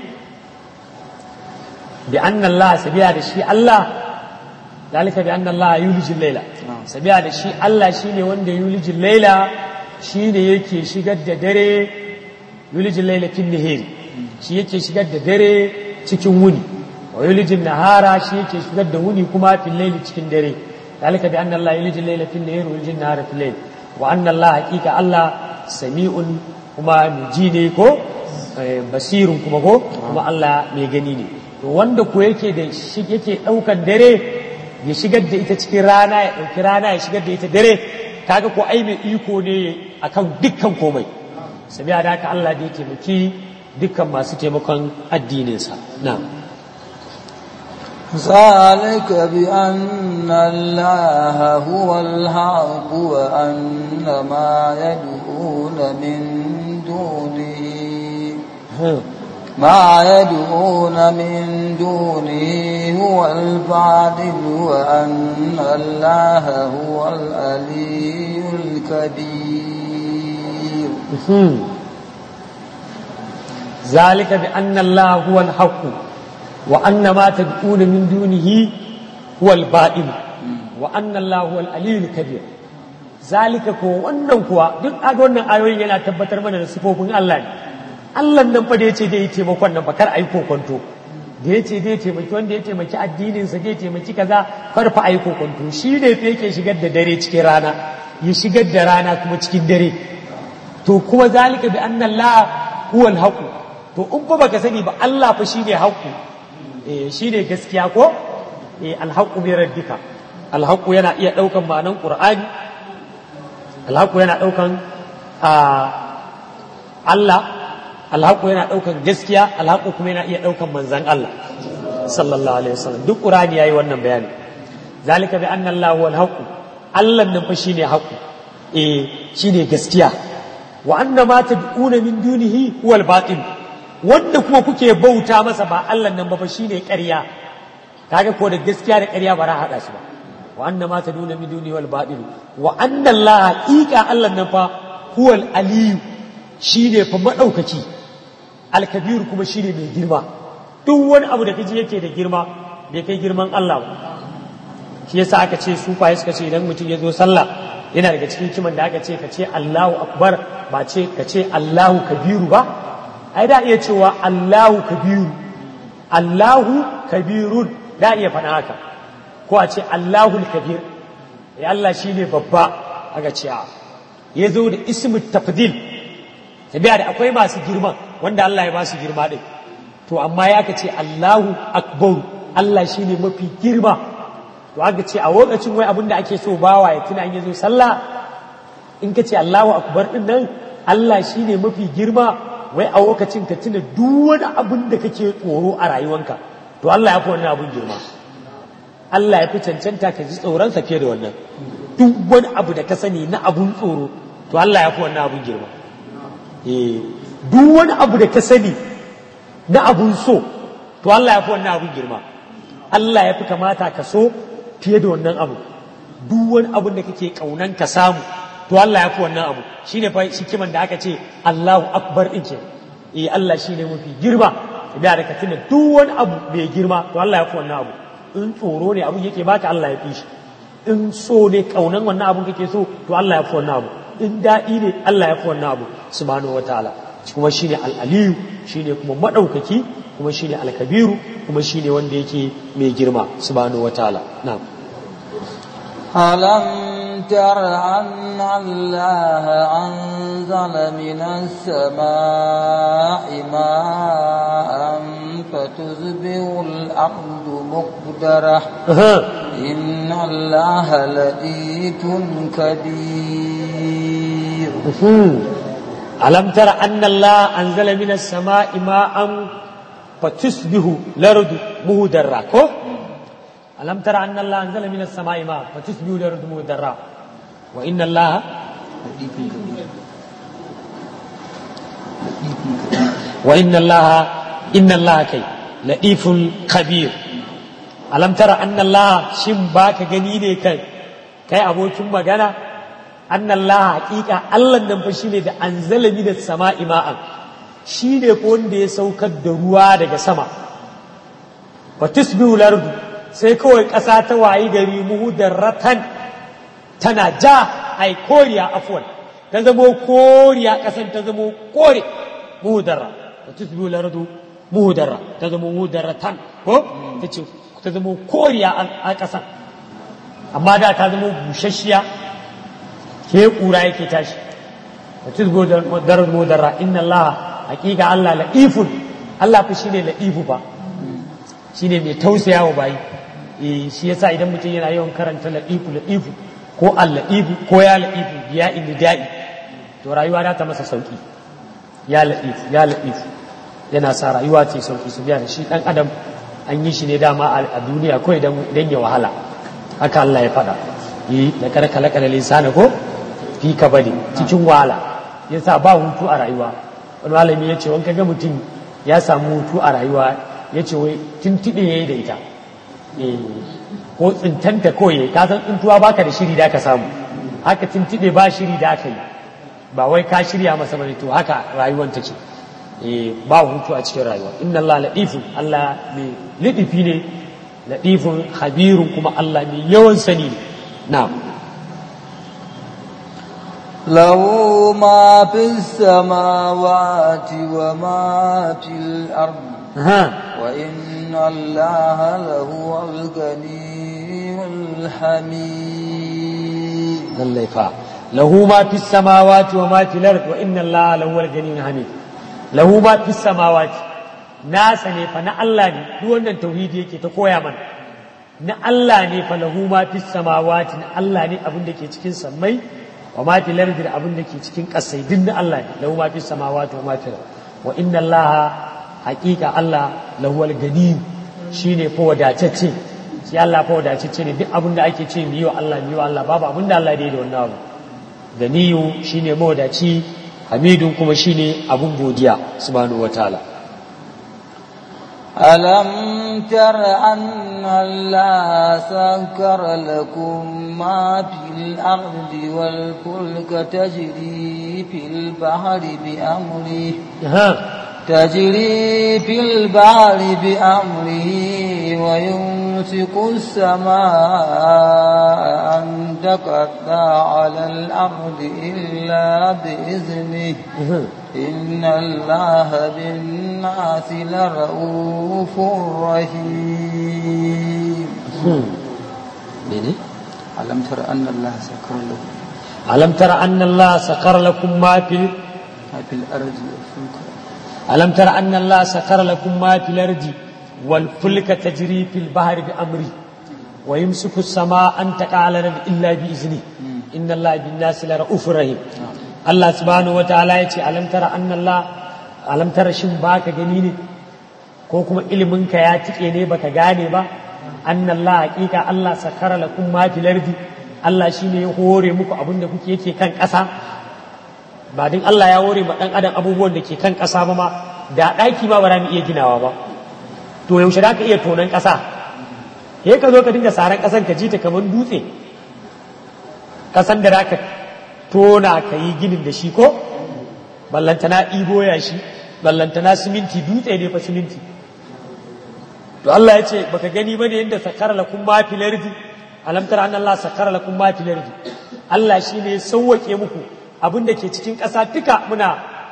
bi anna Allah sabiya da shi Allah ذلك بأن الله يولج الليل sabiya da shi Allah shine wanda yulijin laila shine yake shigar da dare yulijin laila fin nahari shi yake shigar da dare cikin wuni wa yulijin nahara shi yake shigar da wuni kuma fil laili cikin dare ذلك بأن الله يولج الليل في النهار ويولج النهار في الليل وأن الله حقيقة الله سميع كما مجيني كو بصير كما كو كما الله ميغني ne to wanda ko yake da shi yake daukan dare ya shigar da ita cikin rana ya dauki rana ya shigar da ita dare kaga ko ai mai iko ne akan dukkan komai sabiya da haka Allah da ya taimaki dukkan masu taimakon addininsa na'am ذلك بأن الله هو الحق وأن ما يدعون من دونه ما يدعون من دونه هو الباطل وأن الله هو العلي الكبير ذلك بأن الله هو الحق وأن ما تدعون من دونه هو الباطل وأن الله هو العلي الكبير ذلك ko wannan kuwa duk a wannan ayoyin yana tabbatar mana da sifofin Allah ne Allah nan fa da yace dai taimakon nan ba kar ai kokonto da yace dai taimaki wanda ya taimaki addinin sa zai taimaki kaza kar fa ai kokonto shi ne fa yake shigar da dare cikin rana ya shigar da rana kuma cikin dare to kuma zalika bi anna Allah huwa al to in fa baka sani ba Allah fa shine haqqu shi ne gaskiya ko alhaƙu mai raddika alhaƙu yana iya ɗaukan ma'anan ƙur'ani alhaƙu yana ɗaukan Allah alhaƙu yana ɗaukan gaskiya alhaƙu kuma yana iya ɗaukan manzan Allah sallallahu alaihi wasallam duk ƙur'ani yayi wannan bayani zalika bi anna Allah huwa alhaqu Allah nan fa shine haƙu eh shine gaskiya wa anna ma tad'una min dunihi huwa al-batil wanda kuma kuke bauta masa ba Allah nan ba fa shine ƙarya kaga ko da gaskiya da ƙarya ba ra hada su ba wa anna ma taduna min duni wal batil wa anna Allah haqiqa Allah nan fa huwal aliyu shine fa madaukaki al kabir kuma shine mai girma duk wani abu da kaji yake da girma bai kai girman Allah ba shi yasa aka ce su fa suka ce idan mutum ya zo sallah yana daga cikin kiman da aka ce ka ce Allahu akbar ba ce ka ce Allahu kabiru ba ai da iya cewa Allahu kabiru Allahu kabirun da iya faɗa haka ko a ce Allahu kabir ya Allah shine babba aka ce ya zo da ismu tafdil tabiya da akwai masu girma wanda Allah ya ba su girma din to amma ya ka ce Allahu akbar Allah shine mafi girma to aka ce a lokacin wai abin da ake so bawa ya tuna in yazo sallah in ka ce Allahu akbar din nan Allah shine mafi girma wai a lokacin ka tuna duk wani abin da kake tsoro a rayuwanka to Allah ya fi wannan abin girma Allah ya fi cancanta ka ji tsoronsa fiye da wannan duk wani abu da ka sani na abun tsoro to Allah ya fi wannan abun girma eh duk wani abu da ka sani na abun so to Allah ya fi wannan abun girma Allah ya fi kamata ka so fiye da wannan abu duk wani abun da kake kaunan ka samu to Allah ya fi wannan abu shine fa hikiman da aka ce Allahu akbar din ke eh Allah shine mafi girma da da ka tuna duk wani abu mai girma to Allah ya fi wannan abu in tsoro ne abun yake baka Allah ya fi shi in so ne kaunan wannan abun kake so to Allah ya fi wannan abu in daɗi ne Allah ya fi wannan abu subhanahu wataala kuma shine al-aliyu shine kuma madaukaki kuma shine al-kabiru kuma shine wanda yake mai girma subhanahu wataala na'am ألم تر أن الله أنزل من السماء ماء فتصبح الأرض مقدرة إن الله لطيف خبير ألم تر أن الله أنزل من السماء ماء فتصبح الأرض مهدرة ألم تر أن الله أنزل من السماء ماء فتصبح الأرض مهدرة وإن الله وإن الله إن الله كي لطيف خبير ألم تر أن الله شم باك جنيني كي كي أبو شم مغانا أن الله حقيقة الله نمفشيني ده أنزل من السماء ماء shine ko wanda ya saukar da ruwa daga sama wa tusbihu lardu sai kawai ƙasa ta wayi gari muhudarratan tana ja ai koriya afwan ta zamo koriya ƙasan ta zamo kore muhudarra wa tusbihu lardu muhudarra ta zamo muhudarratan ko ta ce ta zamo koriya a ƙasan amma da ta zamo busasshiya ke ƙura yake tashi wa tusbihu lardu muhudarra inna allaha hakika Allah la'ifun Allah fa shine la'ifu ba shine mai tausaya wa bayi eh shi yasa idan mutum yana yawan karanta la'ifu la'ifu ko al-la'ifu ko ya la'ifu ya da'i to rayuwa za ta masa sauki ya la'ifu ya la'ifu yana sa rayuwa ce sauki su biya da shi dan adam an yi shi ne dama a duniya ko idan ya wahala haka Allah ya faɗa yi da karkala kala lisana ko fi kabari cikin wahala yasa ba hutu a rayuwa wani malami ya ce wani kaga mutum ya samu hutu a rayuwa ya ce wai tuntuɓe ya yi da ita ko tsintanta kawai ka san tsintuwa baka da shiri da ka samu haka tuntuɓe ba shiri da aka yi ba wai ka shirya masa bane to haka rayuwar take ba hutu a cikin rayuwa inna Allah latifun Allah mai lidifi ne latifun habirun kuma Allah mai yawan sani ne na'am له ما في السماوات وما في الأرض وإن الله لهو الغني الحميد lallai fa lahu ma fi samawati wa ma fil ard wa inna allaha lahu al-ghaniyyun hamid lahu ma fi samawati nasa ne fa na Allah ne duk wannan tauhidi yake ta koya mana na Allah ne fa lahu ma fi samawati na Allah ne abin da ke cikin sammai wa ma fil ard da abin da ke cikin kasai din na Allah ne lahu ma fi samawati wa ma fil wa inna allaha haqiqa Allah lahu al-ghaniy shine fa wadatacce shi Allah fa wadatacce ne duk abin da ake ce miyo Allah miyo Allah babu abin da Allah ya da wannan abu ganiyu shine mawadaci hamidun kuma shine abun godiya subhanahu wataala ألم تر أن الله سكر لكم ما في الأرض والفلك تجري في البحر بأمره تجري في البحر بأمره ويمسك السماء أن تقطع على الأرض إلا بإذنه إن الله بالناس لرؤوف رحيم ألم تر أن الله سكر له ألم تر أن الله سخر لكم ما في ما في الأرض والفلك ألم تر أن الله سخر لكم ما في الأرض والفلك تجري في البحر بأمره ويمسك السماء أن تقع على الأرض إلا بإذنه إن الله بالناس لرؤوف رحيم Allah subhanahu wa ta'ala ya ce alam tara anna Allah alam tara shin baka gani ne ko kuma ilimin ka ya tike ne baka gane ba anna Allah hakika Allah sakara lakum ma fil ardi Allah shine ya hore muku abin da kuke yake kan ƙasa ba din Allah ya hore ma dan adam abubuwan da ke kan ƙasa ba ma da ɗaki ma ba za mu iya ginawa ba to yaushe za ka iya tonon ƙasa sai ka zo ka dinga saran ƙasan ka ji ta kamar dutse ƙasan da za ka tona ka yi ginin da shi ko ballantana ibo ya shi ballantana siminti dutse ne fa siminti to Allah ya ce baka gani bane yadda sakara lakum ma fil ardi alam tara anna Allah sakara lakum ma fil ardi Allah shine ya sauwake muku abin da ke cikin ƙasa duka muna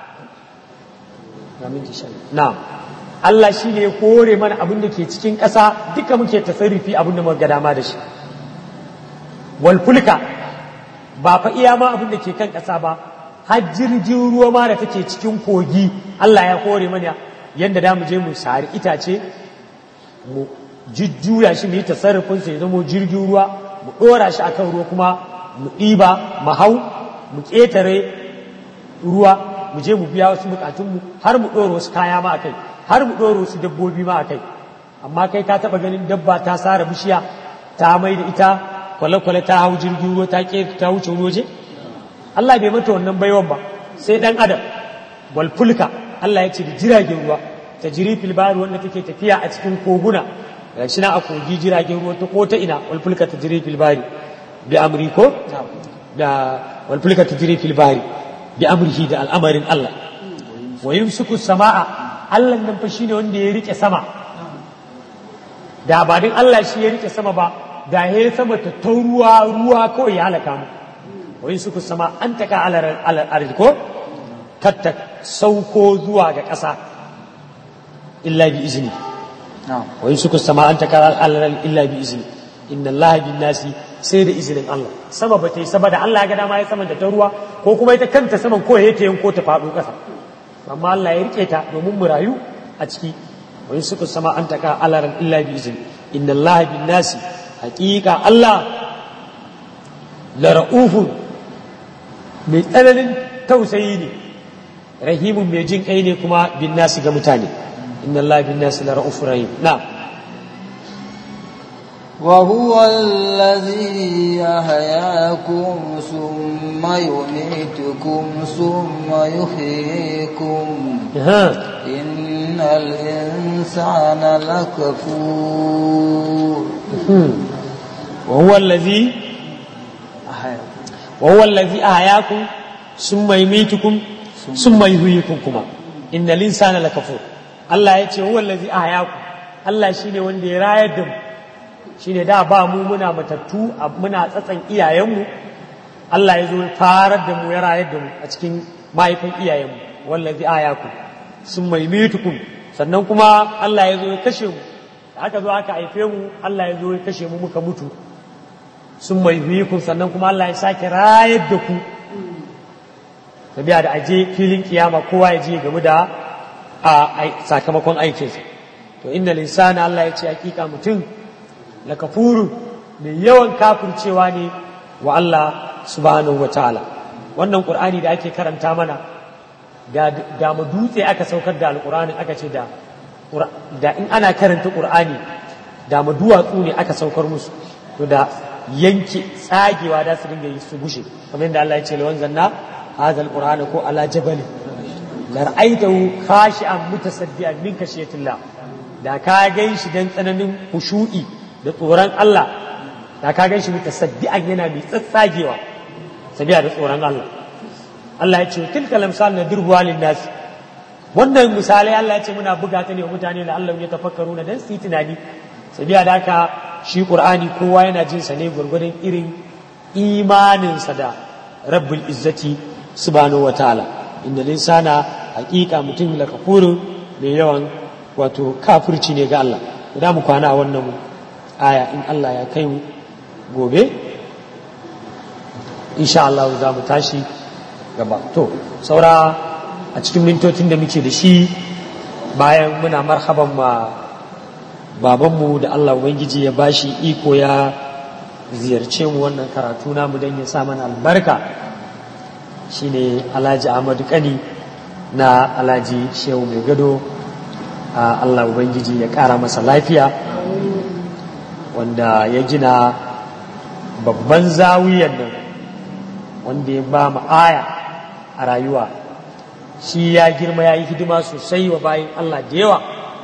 na'am Allah shine ya kore mana abin da ke cikin ƙasa duka muke tasarrufi abin da muka ga dama da shi wal fulka ba fa iya ma abin da ke kan ƙasa ba har jirgin ruwa ma da take cikin kogi Allah ya kore mana yadda da mu je mu sari itace mu jujjuya shi mu yi tasarrufin sa ya zama jirgin ruwa mu ɗora shi akan ruwa kuma mu ɗiba mu hau mu ƙetare ruwa mu je mu biya wasu bukatunmu har mu ɗora wasu kaya ma akai har mu ɗora wasu dabbobi ma akai amma kai ka taɓa ganin dabba ta sara bishiya ta mai da ita kwale-kwale ta hau jirgin ruwa ta ke ta wuce waje Allah bai mata wannan baiwan ba sai dan adam wal fulka Allah ya ce da jiragen ruwa ta jiri filbari wanda take tafiya a cikin koguna ga shi na a kogi jiragen ruwa ta ko ta ina wal fulka ta jiri filbari bi amri ko da wal fulka ta jiri filbari bi amrihi da al'amarin Allah wa yumsiku sama'a Allah nan fa shine wanda ya rike sama da ba din Allah shi ya rike sama ba da ya sama ta ta ruwa ruwa kawai ya halaka mu wai suku sama an taka alal arzi ko katta sauko zuwa ga ƙasa illa bi izini wai suku sama an taka alal illa bi izini inna Allah bin nasi sai da izinin Allah sama ba ta yi sama da Allah ya ga dama ya sama da ta ruwa ko kuma ita kanta saman ko yake yanko ta faɗo ƙasa amma Allah ya rike ta domin mu rayu a ciki wai suku sama an taka alal illa bi izini inna Allah bin nasi hakika Allah la ra'ufun mai tsananin tausayi ne rahimun mai jin kai ne kuma bin nasi ga mutane inna Allah bin nasi la ra'ufun rahim na وهو الذي يحياكم ثم يميتكم ثم يحييكم إن الإنسان لكفور وهو الذي وهو الذي أحياكم ثم يميتكم ثم يحييكم كما إن الإنسان لكفور الله يتي هو الذي أحياكم الله شيني وندي رايدم shine da ba mu muna matattu muna tsatsan iyayenmu Allah ya zo farar da mu ya rayar da mu a cikin mahaifin iyayenmu wallazi ayakum sun maimitukum sannan kuma Allah ya zo ya kashe mu aka zo aka haife mu Allah ya zo ya kashe mu muka mutu sun maimitukum sannan kuma Allah ya sake rayar da ku tabiya da aje filin kiyama kowa ya je game da a sakamakon aikinsa to inna linsana Allah ya ce hakika mutum la kafuru mai yawan kafircewa ne wa Allah subhanahu wataala wannan qur'ani da ake karanta mana da da mu dutse aka saukar da alqur'ani aka ce da da in ana karanta qur'ani da mu duwatsu ne aka saukar musu to da yanke tsagewa da su dinga yi su gushe kamar yadda Allah ya ce lawan zanna hadha alqur'ana ko ala jabali la ra'aytahu khashi'an mutasaddian min kashiyatillah da ka gan shi dan tsananin khushu'i da tsoron Allah da ka gan shi mutasaddian yana mai tsatsagewa sabiya da tsoron Allah Allah ya ce tilka lamsal na dirbuwa lin nas wannan misalai Allah ya ce muna buga ta ne wa mutane da Allah ya tafakkaru na dan su yi tunani sabiya da haka shi Qur'ani kowa yana jin sa ne gurgurdan irin imaninsa da Rabbul Izzati subhanahu wataala inda linsana hakika mutum la kafuru mai yawan wato kafirci ne ga Allah da mu kwana a wannan aya in Allah ya kai mu gobe insha Allah za mu tashi gaba to saura a cikin mintocin da muke da shi bayan muna marhaban ma babanmu da Allah Ubangiji ya bashi iko ya ziyarce mu wannan karatu namu don ya sa mana albarka shine Alhaji Ahmadu Kani na Alhaji Shehu Mai Gado a Allah Ubangiji ya ƙara masa lafiya wanda ya gina babban zawiyan nan wanda ya ba mu aya a rayuwa shi ya girma ya yi hidima sosai wa bayan Allah da yawa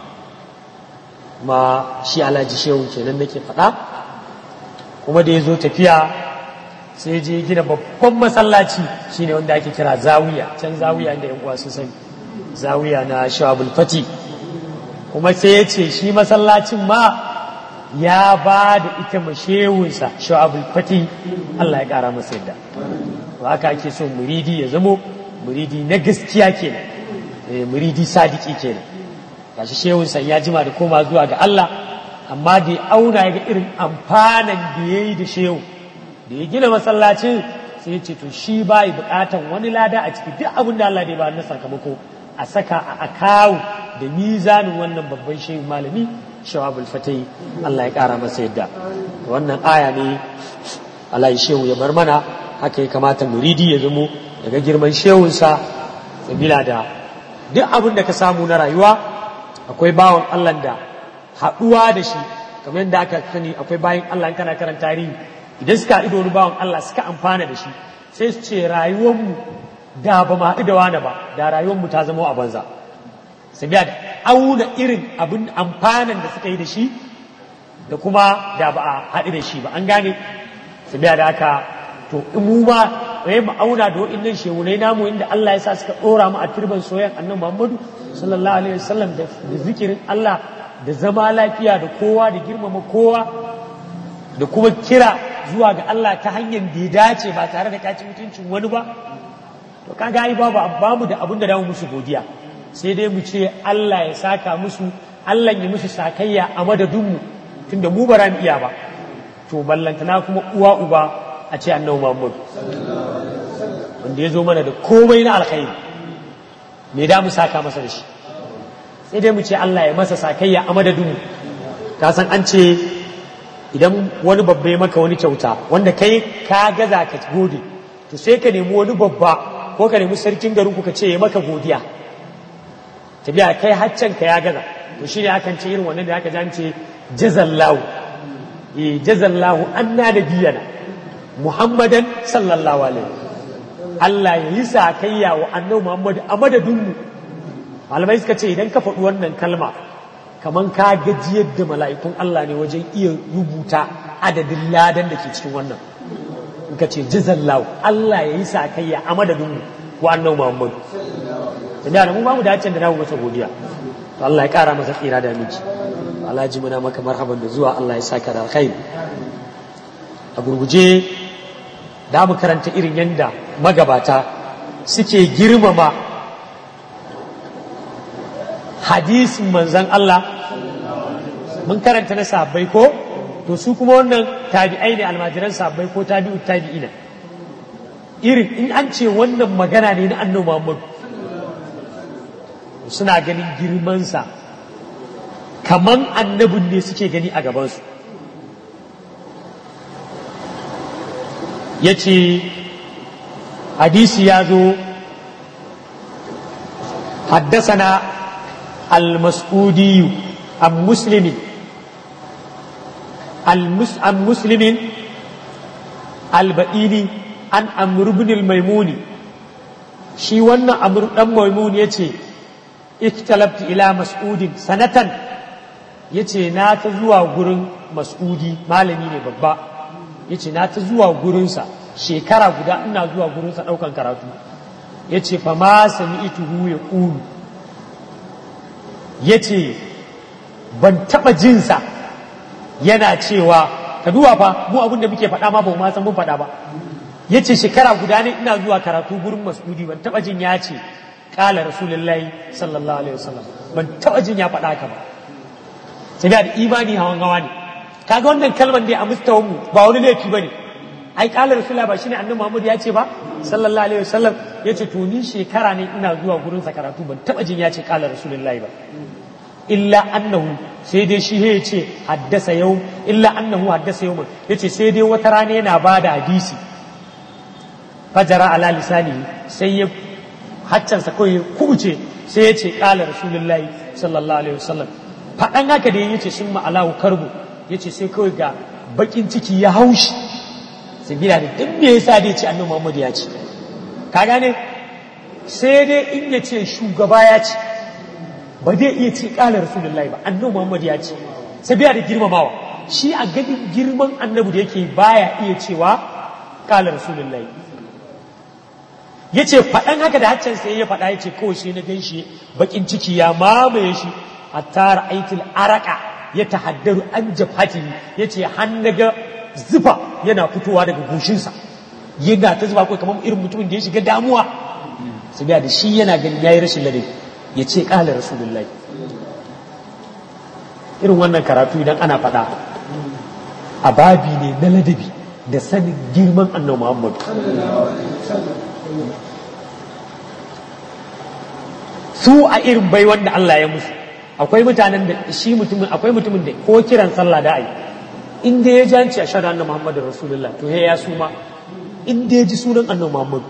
ma shi alhaji shehu kenan nake faɗa kuma da ya zo tafiya sai je gina babban masallaci shine wanda ake kira zawiya can zawiya da yan uwa sun sani zawiya na shawabul fati kuma sai ya ce shi masallacin ma ya ba da ita mashewunsa shawabul fati Allah ya ƙara masa yadda to haka ake so muridi ya zamo muridi na gaskiya kenan muridi sadiki kenan gashi shehun san ya jima da koma zuwa ga Allah amma da ya auna ya ga irin amfanan da ya yi da shehu da ya gina masallacin sai ya ce to shi ba yi bukatan wani lada a ciki duk abin da Allah da ya ba na sakamako a saka a akawu da mizanin wannan babban shehu malami shawabul fatai Allah ya kara masa yadda wannan aya ne Allah ya shehu ya bar mana haka ya kamata muridi ya zamo daga girman shehunsa sabila da duk abin da ka samu na rayuwa akwai bawan Allah da haɗuwa da shi kamar yadda aka sani akwai bayan Allah in kana karanta tarihi idan suka haɗu da wani bawan Allah suka amfana da shi sai su ce rayuwarmu da ba mu haɗu da wani ba da rayuwarmu ta zama a banza sabiya da auna irin abin amfanan da suka yi da shi da kuma da ba a haɗu da shi ba an gane sabiya da haka to in mu ma sai mu auna da waɗannan shehunai namu inda Allah ya sa suka ɗora mu a turban soyayyan annabi Muhammadu sallallahu alaihi wasallam da zikirin Allah da zama lafiya da kowa da girmama kowa da kuma kira zuwa ga Allah ta hanyar da ya dace ba tare da kaci mutuncin wani ba to kaga ai babu bamu da abin da damu musu godiya sai dai mu ce Allah ya saka musu Allah ya musu sakayya a madadinmu tunda mu ba mu iya ba to ballantana kuma uwa uba a ce annabi Muhammad wanda ya zo mana da komai na alkhairi me da mu saka masa da shi sai dai mu ce Allah ya masa sakayya a madadinmu ka san an ce idan wani babba ya maka wani kyauta wanda kai ka gaza ka gode to sai ka nemi wani babba ko ka nemi sarkin garin ku ka ce ya maka godiya tabiya kai haccan ka ya gaza to shine akan ce irin wannan da aka jance jazallahu eh jazallahu anna nabiyana muhammadan sallallahu alaihi Allah ya yi sakayya wa annabi Muhammad a madadinmu malamai suka ce idan ka faɗi wannan kalma kaman ka gajiyar da mala'ikun Allah ne wajen iya rubuta adadin ladan da ke cikin wannan in ka ce jazallahu Allah ya yi sakayya a madadinmu wa annabi Muhammad da mu ba mu dace da namu masa godiya to Allah ya kara masa tsira da miji Allah ji muna maka marhaban da zuwa Allah ya saka da alkhairi a gurguje da mu karanta irin yanda magabata suke girmama hadisin manzan Allah mun karanta na sabbai ko to su kuma wannan tabi'ai ne almajiran sabbai ko tabi'u tabi'ina irin in an ce wannan magana ne na annabi Muhammad suna ganin girmansa kaman annabin ne suke gani a gabansu ya ce hadisi ya zo haddasana al-mas'udiyu an muslimin an muslimin al-ba'ini an amr ibn al-maimuni shi wannan amr dan maimuni yace iktalabtu ila mas'udin sanatan yace na ta zuwa gurin mas'udi malami ne babba yace na ta zuwa gurinsa shekara guda ina zuwa gurinsa ɗaukan karatu yace fa ma sami'tuhu ya qulu ya ce ban taɓa jinsa yana cewa ka duba fa mu abin da muke faɗa ma ba ma san mun faɗa ba ya ce shekara guda ne ina zuwa karatu gurin masudi ban taɓa jin ya ce ƙala rasulullahi sallallahu alaihi wasallam ban taɓa jin ya faɗa haka ba sai da imani hawan hawa ne kaga wannan kalmar dai a mustawan mu ba wani laifi bane ai ƙala rasulullahi ba shine annabi Muhammad ya ce ba sallallahu alaihi wasallam ya ce to ni shekara ne ina zuwa gurin sa karatu ban taɓa jin ya ce ƙala rasulullahi ba illa annahu sai dai shi ya ce haddasa yau illa annahu haddasa yau ya ce sai dai wata rana yana ba da hadisi fajara ala lisani sai ya haccansa kawai ya kubuce sai ya ce ƙala rasulullahi sallallahu alaihi wasallam faɗan haka da ya ce sun ma'alahu karbu ya ce sai kawai ga bakin ciki ya haushi sabila da duk me yasa dai ce annabi Muhammad ya ce ka gane sai dai in ya ce shugaba ya ce ba zai iya ce ƙala rasulullahi ba annabi Muhammad ya ce sabila da girmamawa shi a ganin girman annabi da yake baya iya cewa ƙala rasulullahi ya ce faɗan haka da haccan sai ya faɗa ya ce kawai sai na gan shi baƙin ciki ya mamaye shi a tara aitil araka ya tahaddaru an jafati ya ce ga zufa yana fitowa daga goshinsa yana ta zuba kawai kamar irin mutumin da ya shiga damuwa su da shi yana ganin ya yi rashin ladabi ya ce ƙala rasulullahi irin wannan karatu idan ana faɗa a babi ne na ladabi da sanin girman annabi muhammadu su a irin bai wanda Allah ya musu akwai mutanen da shi mutumin akwai mutumin da ko kiran sallah da ai in da ya janci a shaɗa annabi Muhammadu Rasulullah to ya suma in da ya ji sunan annabi Muhammadu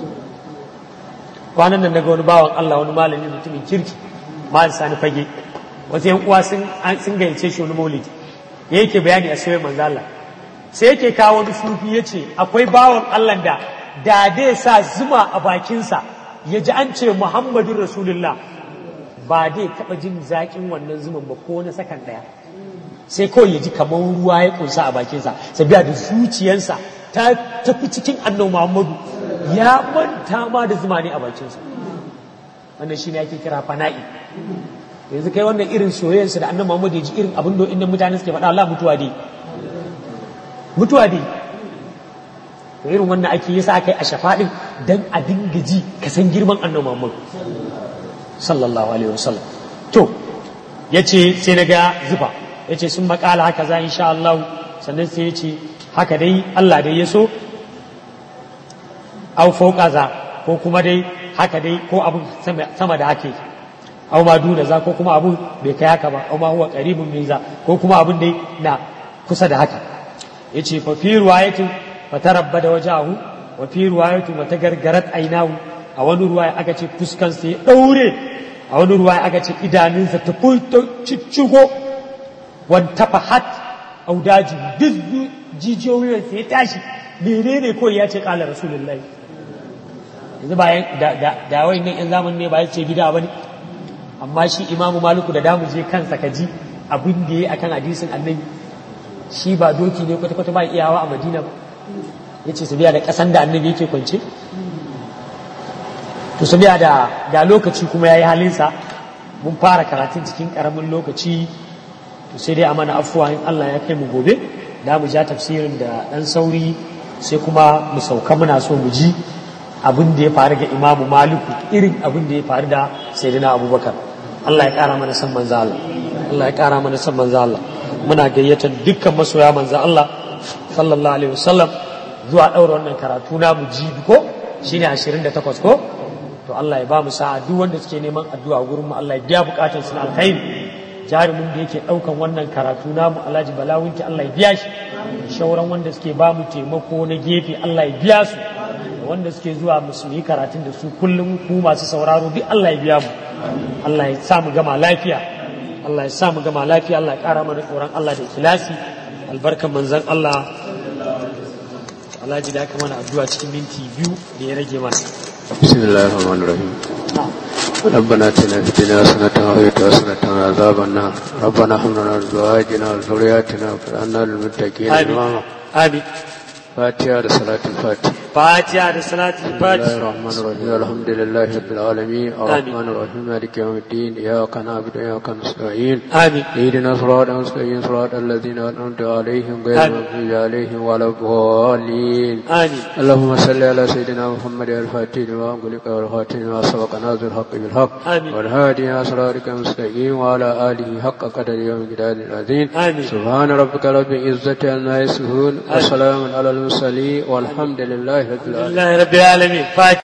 kwanan nan daga wani bawan Allah wani malami mutumin kirki mal sani fage wasu yan uwa sun sun gayyace shi wani maulidi ya yake bayani a soyayya manzo Allah sai yake kawo wani sufi yace akwai bawan Allah da da dai sa zuma a bakinsa ya ji an ce Muhammadun Rasulullah ba dai taɓa jin zaƙin wannan zuman ba ko na sakan ɗaya sai kawai ya ji kamar ruwa ya ƙunsa a bakinsa sabiya da zuciyarsa ta tafi cikin annabi Muhammadu ya manta ma da zuma ne a bakinsa wannan shi ne ake kira fana'i yanzu kai wannan irin soyayyarsa da annabi Muhammadu ya ji irin abin da inda mutane suke faɗa Allah mutuwa dai mutuwa dai to irin wannan ake yasa aka yi a shafaɗin dan a dinga ji ka san girman annabi Muhammad sallallahu alaihi wasallam to yace sai na ga zufa yace sun makala haka za insha Allah sannan sai yace haka dai Allah dai ya so au fauka za ko kuma dai haka dai ko abun sama da hake au ma duna za ko kuma abun bai kai haka ba au ma huwa qaribun min za ko kuma abun dai na kusa da haka yace fa fi riwayatin fatarabba da wajahu wa fi riwayatu matagargarat ainahu a wani ruwaya aka ce fuskan sa ya daure a wani ruwaya aka ce idanunsa ta fulto ciccigo wan tafahat audaji duk jijiyoyin sa ya tashi menene ko ya ce kala rasulullahi yanzu bayan da da da wayannan yan zaman ne ba ya ce bid'a bane amma shi imamu maliku da damu je kansa kaji abin da yayi akan hadisin annabi shi ba doki ne kwata-kwata ba iyawa a madina ba ya ce sabiya da ƙasan da annabi yake kwance to sabiya da ga lokaci kuma ya yi halinsa mun fara karatun cikin ƙaramin lokaci to sai dai a mana afuwa in Allah ya kai mu gobe da mu ja tafsirin da ɗan sauri sai kuma mu sauka muna so mu ji abin da ya faru ga imamu maliku irin abin da ya faru da sayyidina abubakar Allah ya ƙara mana san manzo Allah Allah ya ƙara mana san manzo Allah muna gayyatar dukkan masoya manzo Allah sallallahu alaihi wasallam zuwa ɗaura wannan karatu na mu jibi ko shine 28 ko to Allah ya ba mu sa'a duk wanda suke neman addu'a gurin mu Allah ya biya bukatun su na alkhairi jarumin da yake ɗaukan wannan karatu namu Alhaji Balawunki Allah ya biya shi shauran wanda suke ba mu taimako na gefe Allah ya biya su wanda suke zuwa musulmi karatun da su kullum ku masu sauraro duk Allah ya biya mu Allah ya sa mu gama lafiya Allah ya sa mu gama lafiya Allah ya ƙara mana tsoron Allah da ikhlasi albarkan manzon Allah Alhaji da aka mana addu'a cikin minti biyu da ya rage mana بسم الله الرحمن الرحيم ربنا اتنا في الدنيا حسنة وفي حسنة وعذاب النار ربنا هب لنا من ازواجنا وذرياتنا واجعلنا للمتقين آمين اماما آمين فاتحة لصلاة الفاتحة fatiha da salatul بسم الله fatiha الرحمن الرحيم الحمد لله رب العالمين الرحمن الرحيم مالك يوم الدين إياك نعبد وإياك نستعين amin اهدنا صراط المستقيم صراط الذين أنعمت عليهم غير آمين. المغضوب عليهم ولا الضالين amin اللهم صل على سيدنا محمد الفاتح لما أغلق والخاتم لما سبق ناصر الحق بالحق آمين. والهادي إلى صراطك المستقيم وعلى آله حق قدر يوم الجلال العظيم آمين. سبحان ربك رب العزة عما يصفون وسلام على المرسلين والحمد لله رب العالمين alhamdulillahi rabbil alamin fatiha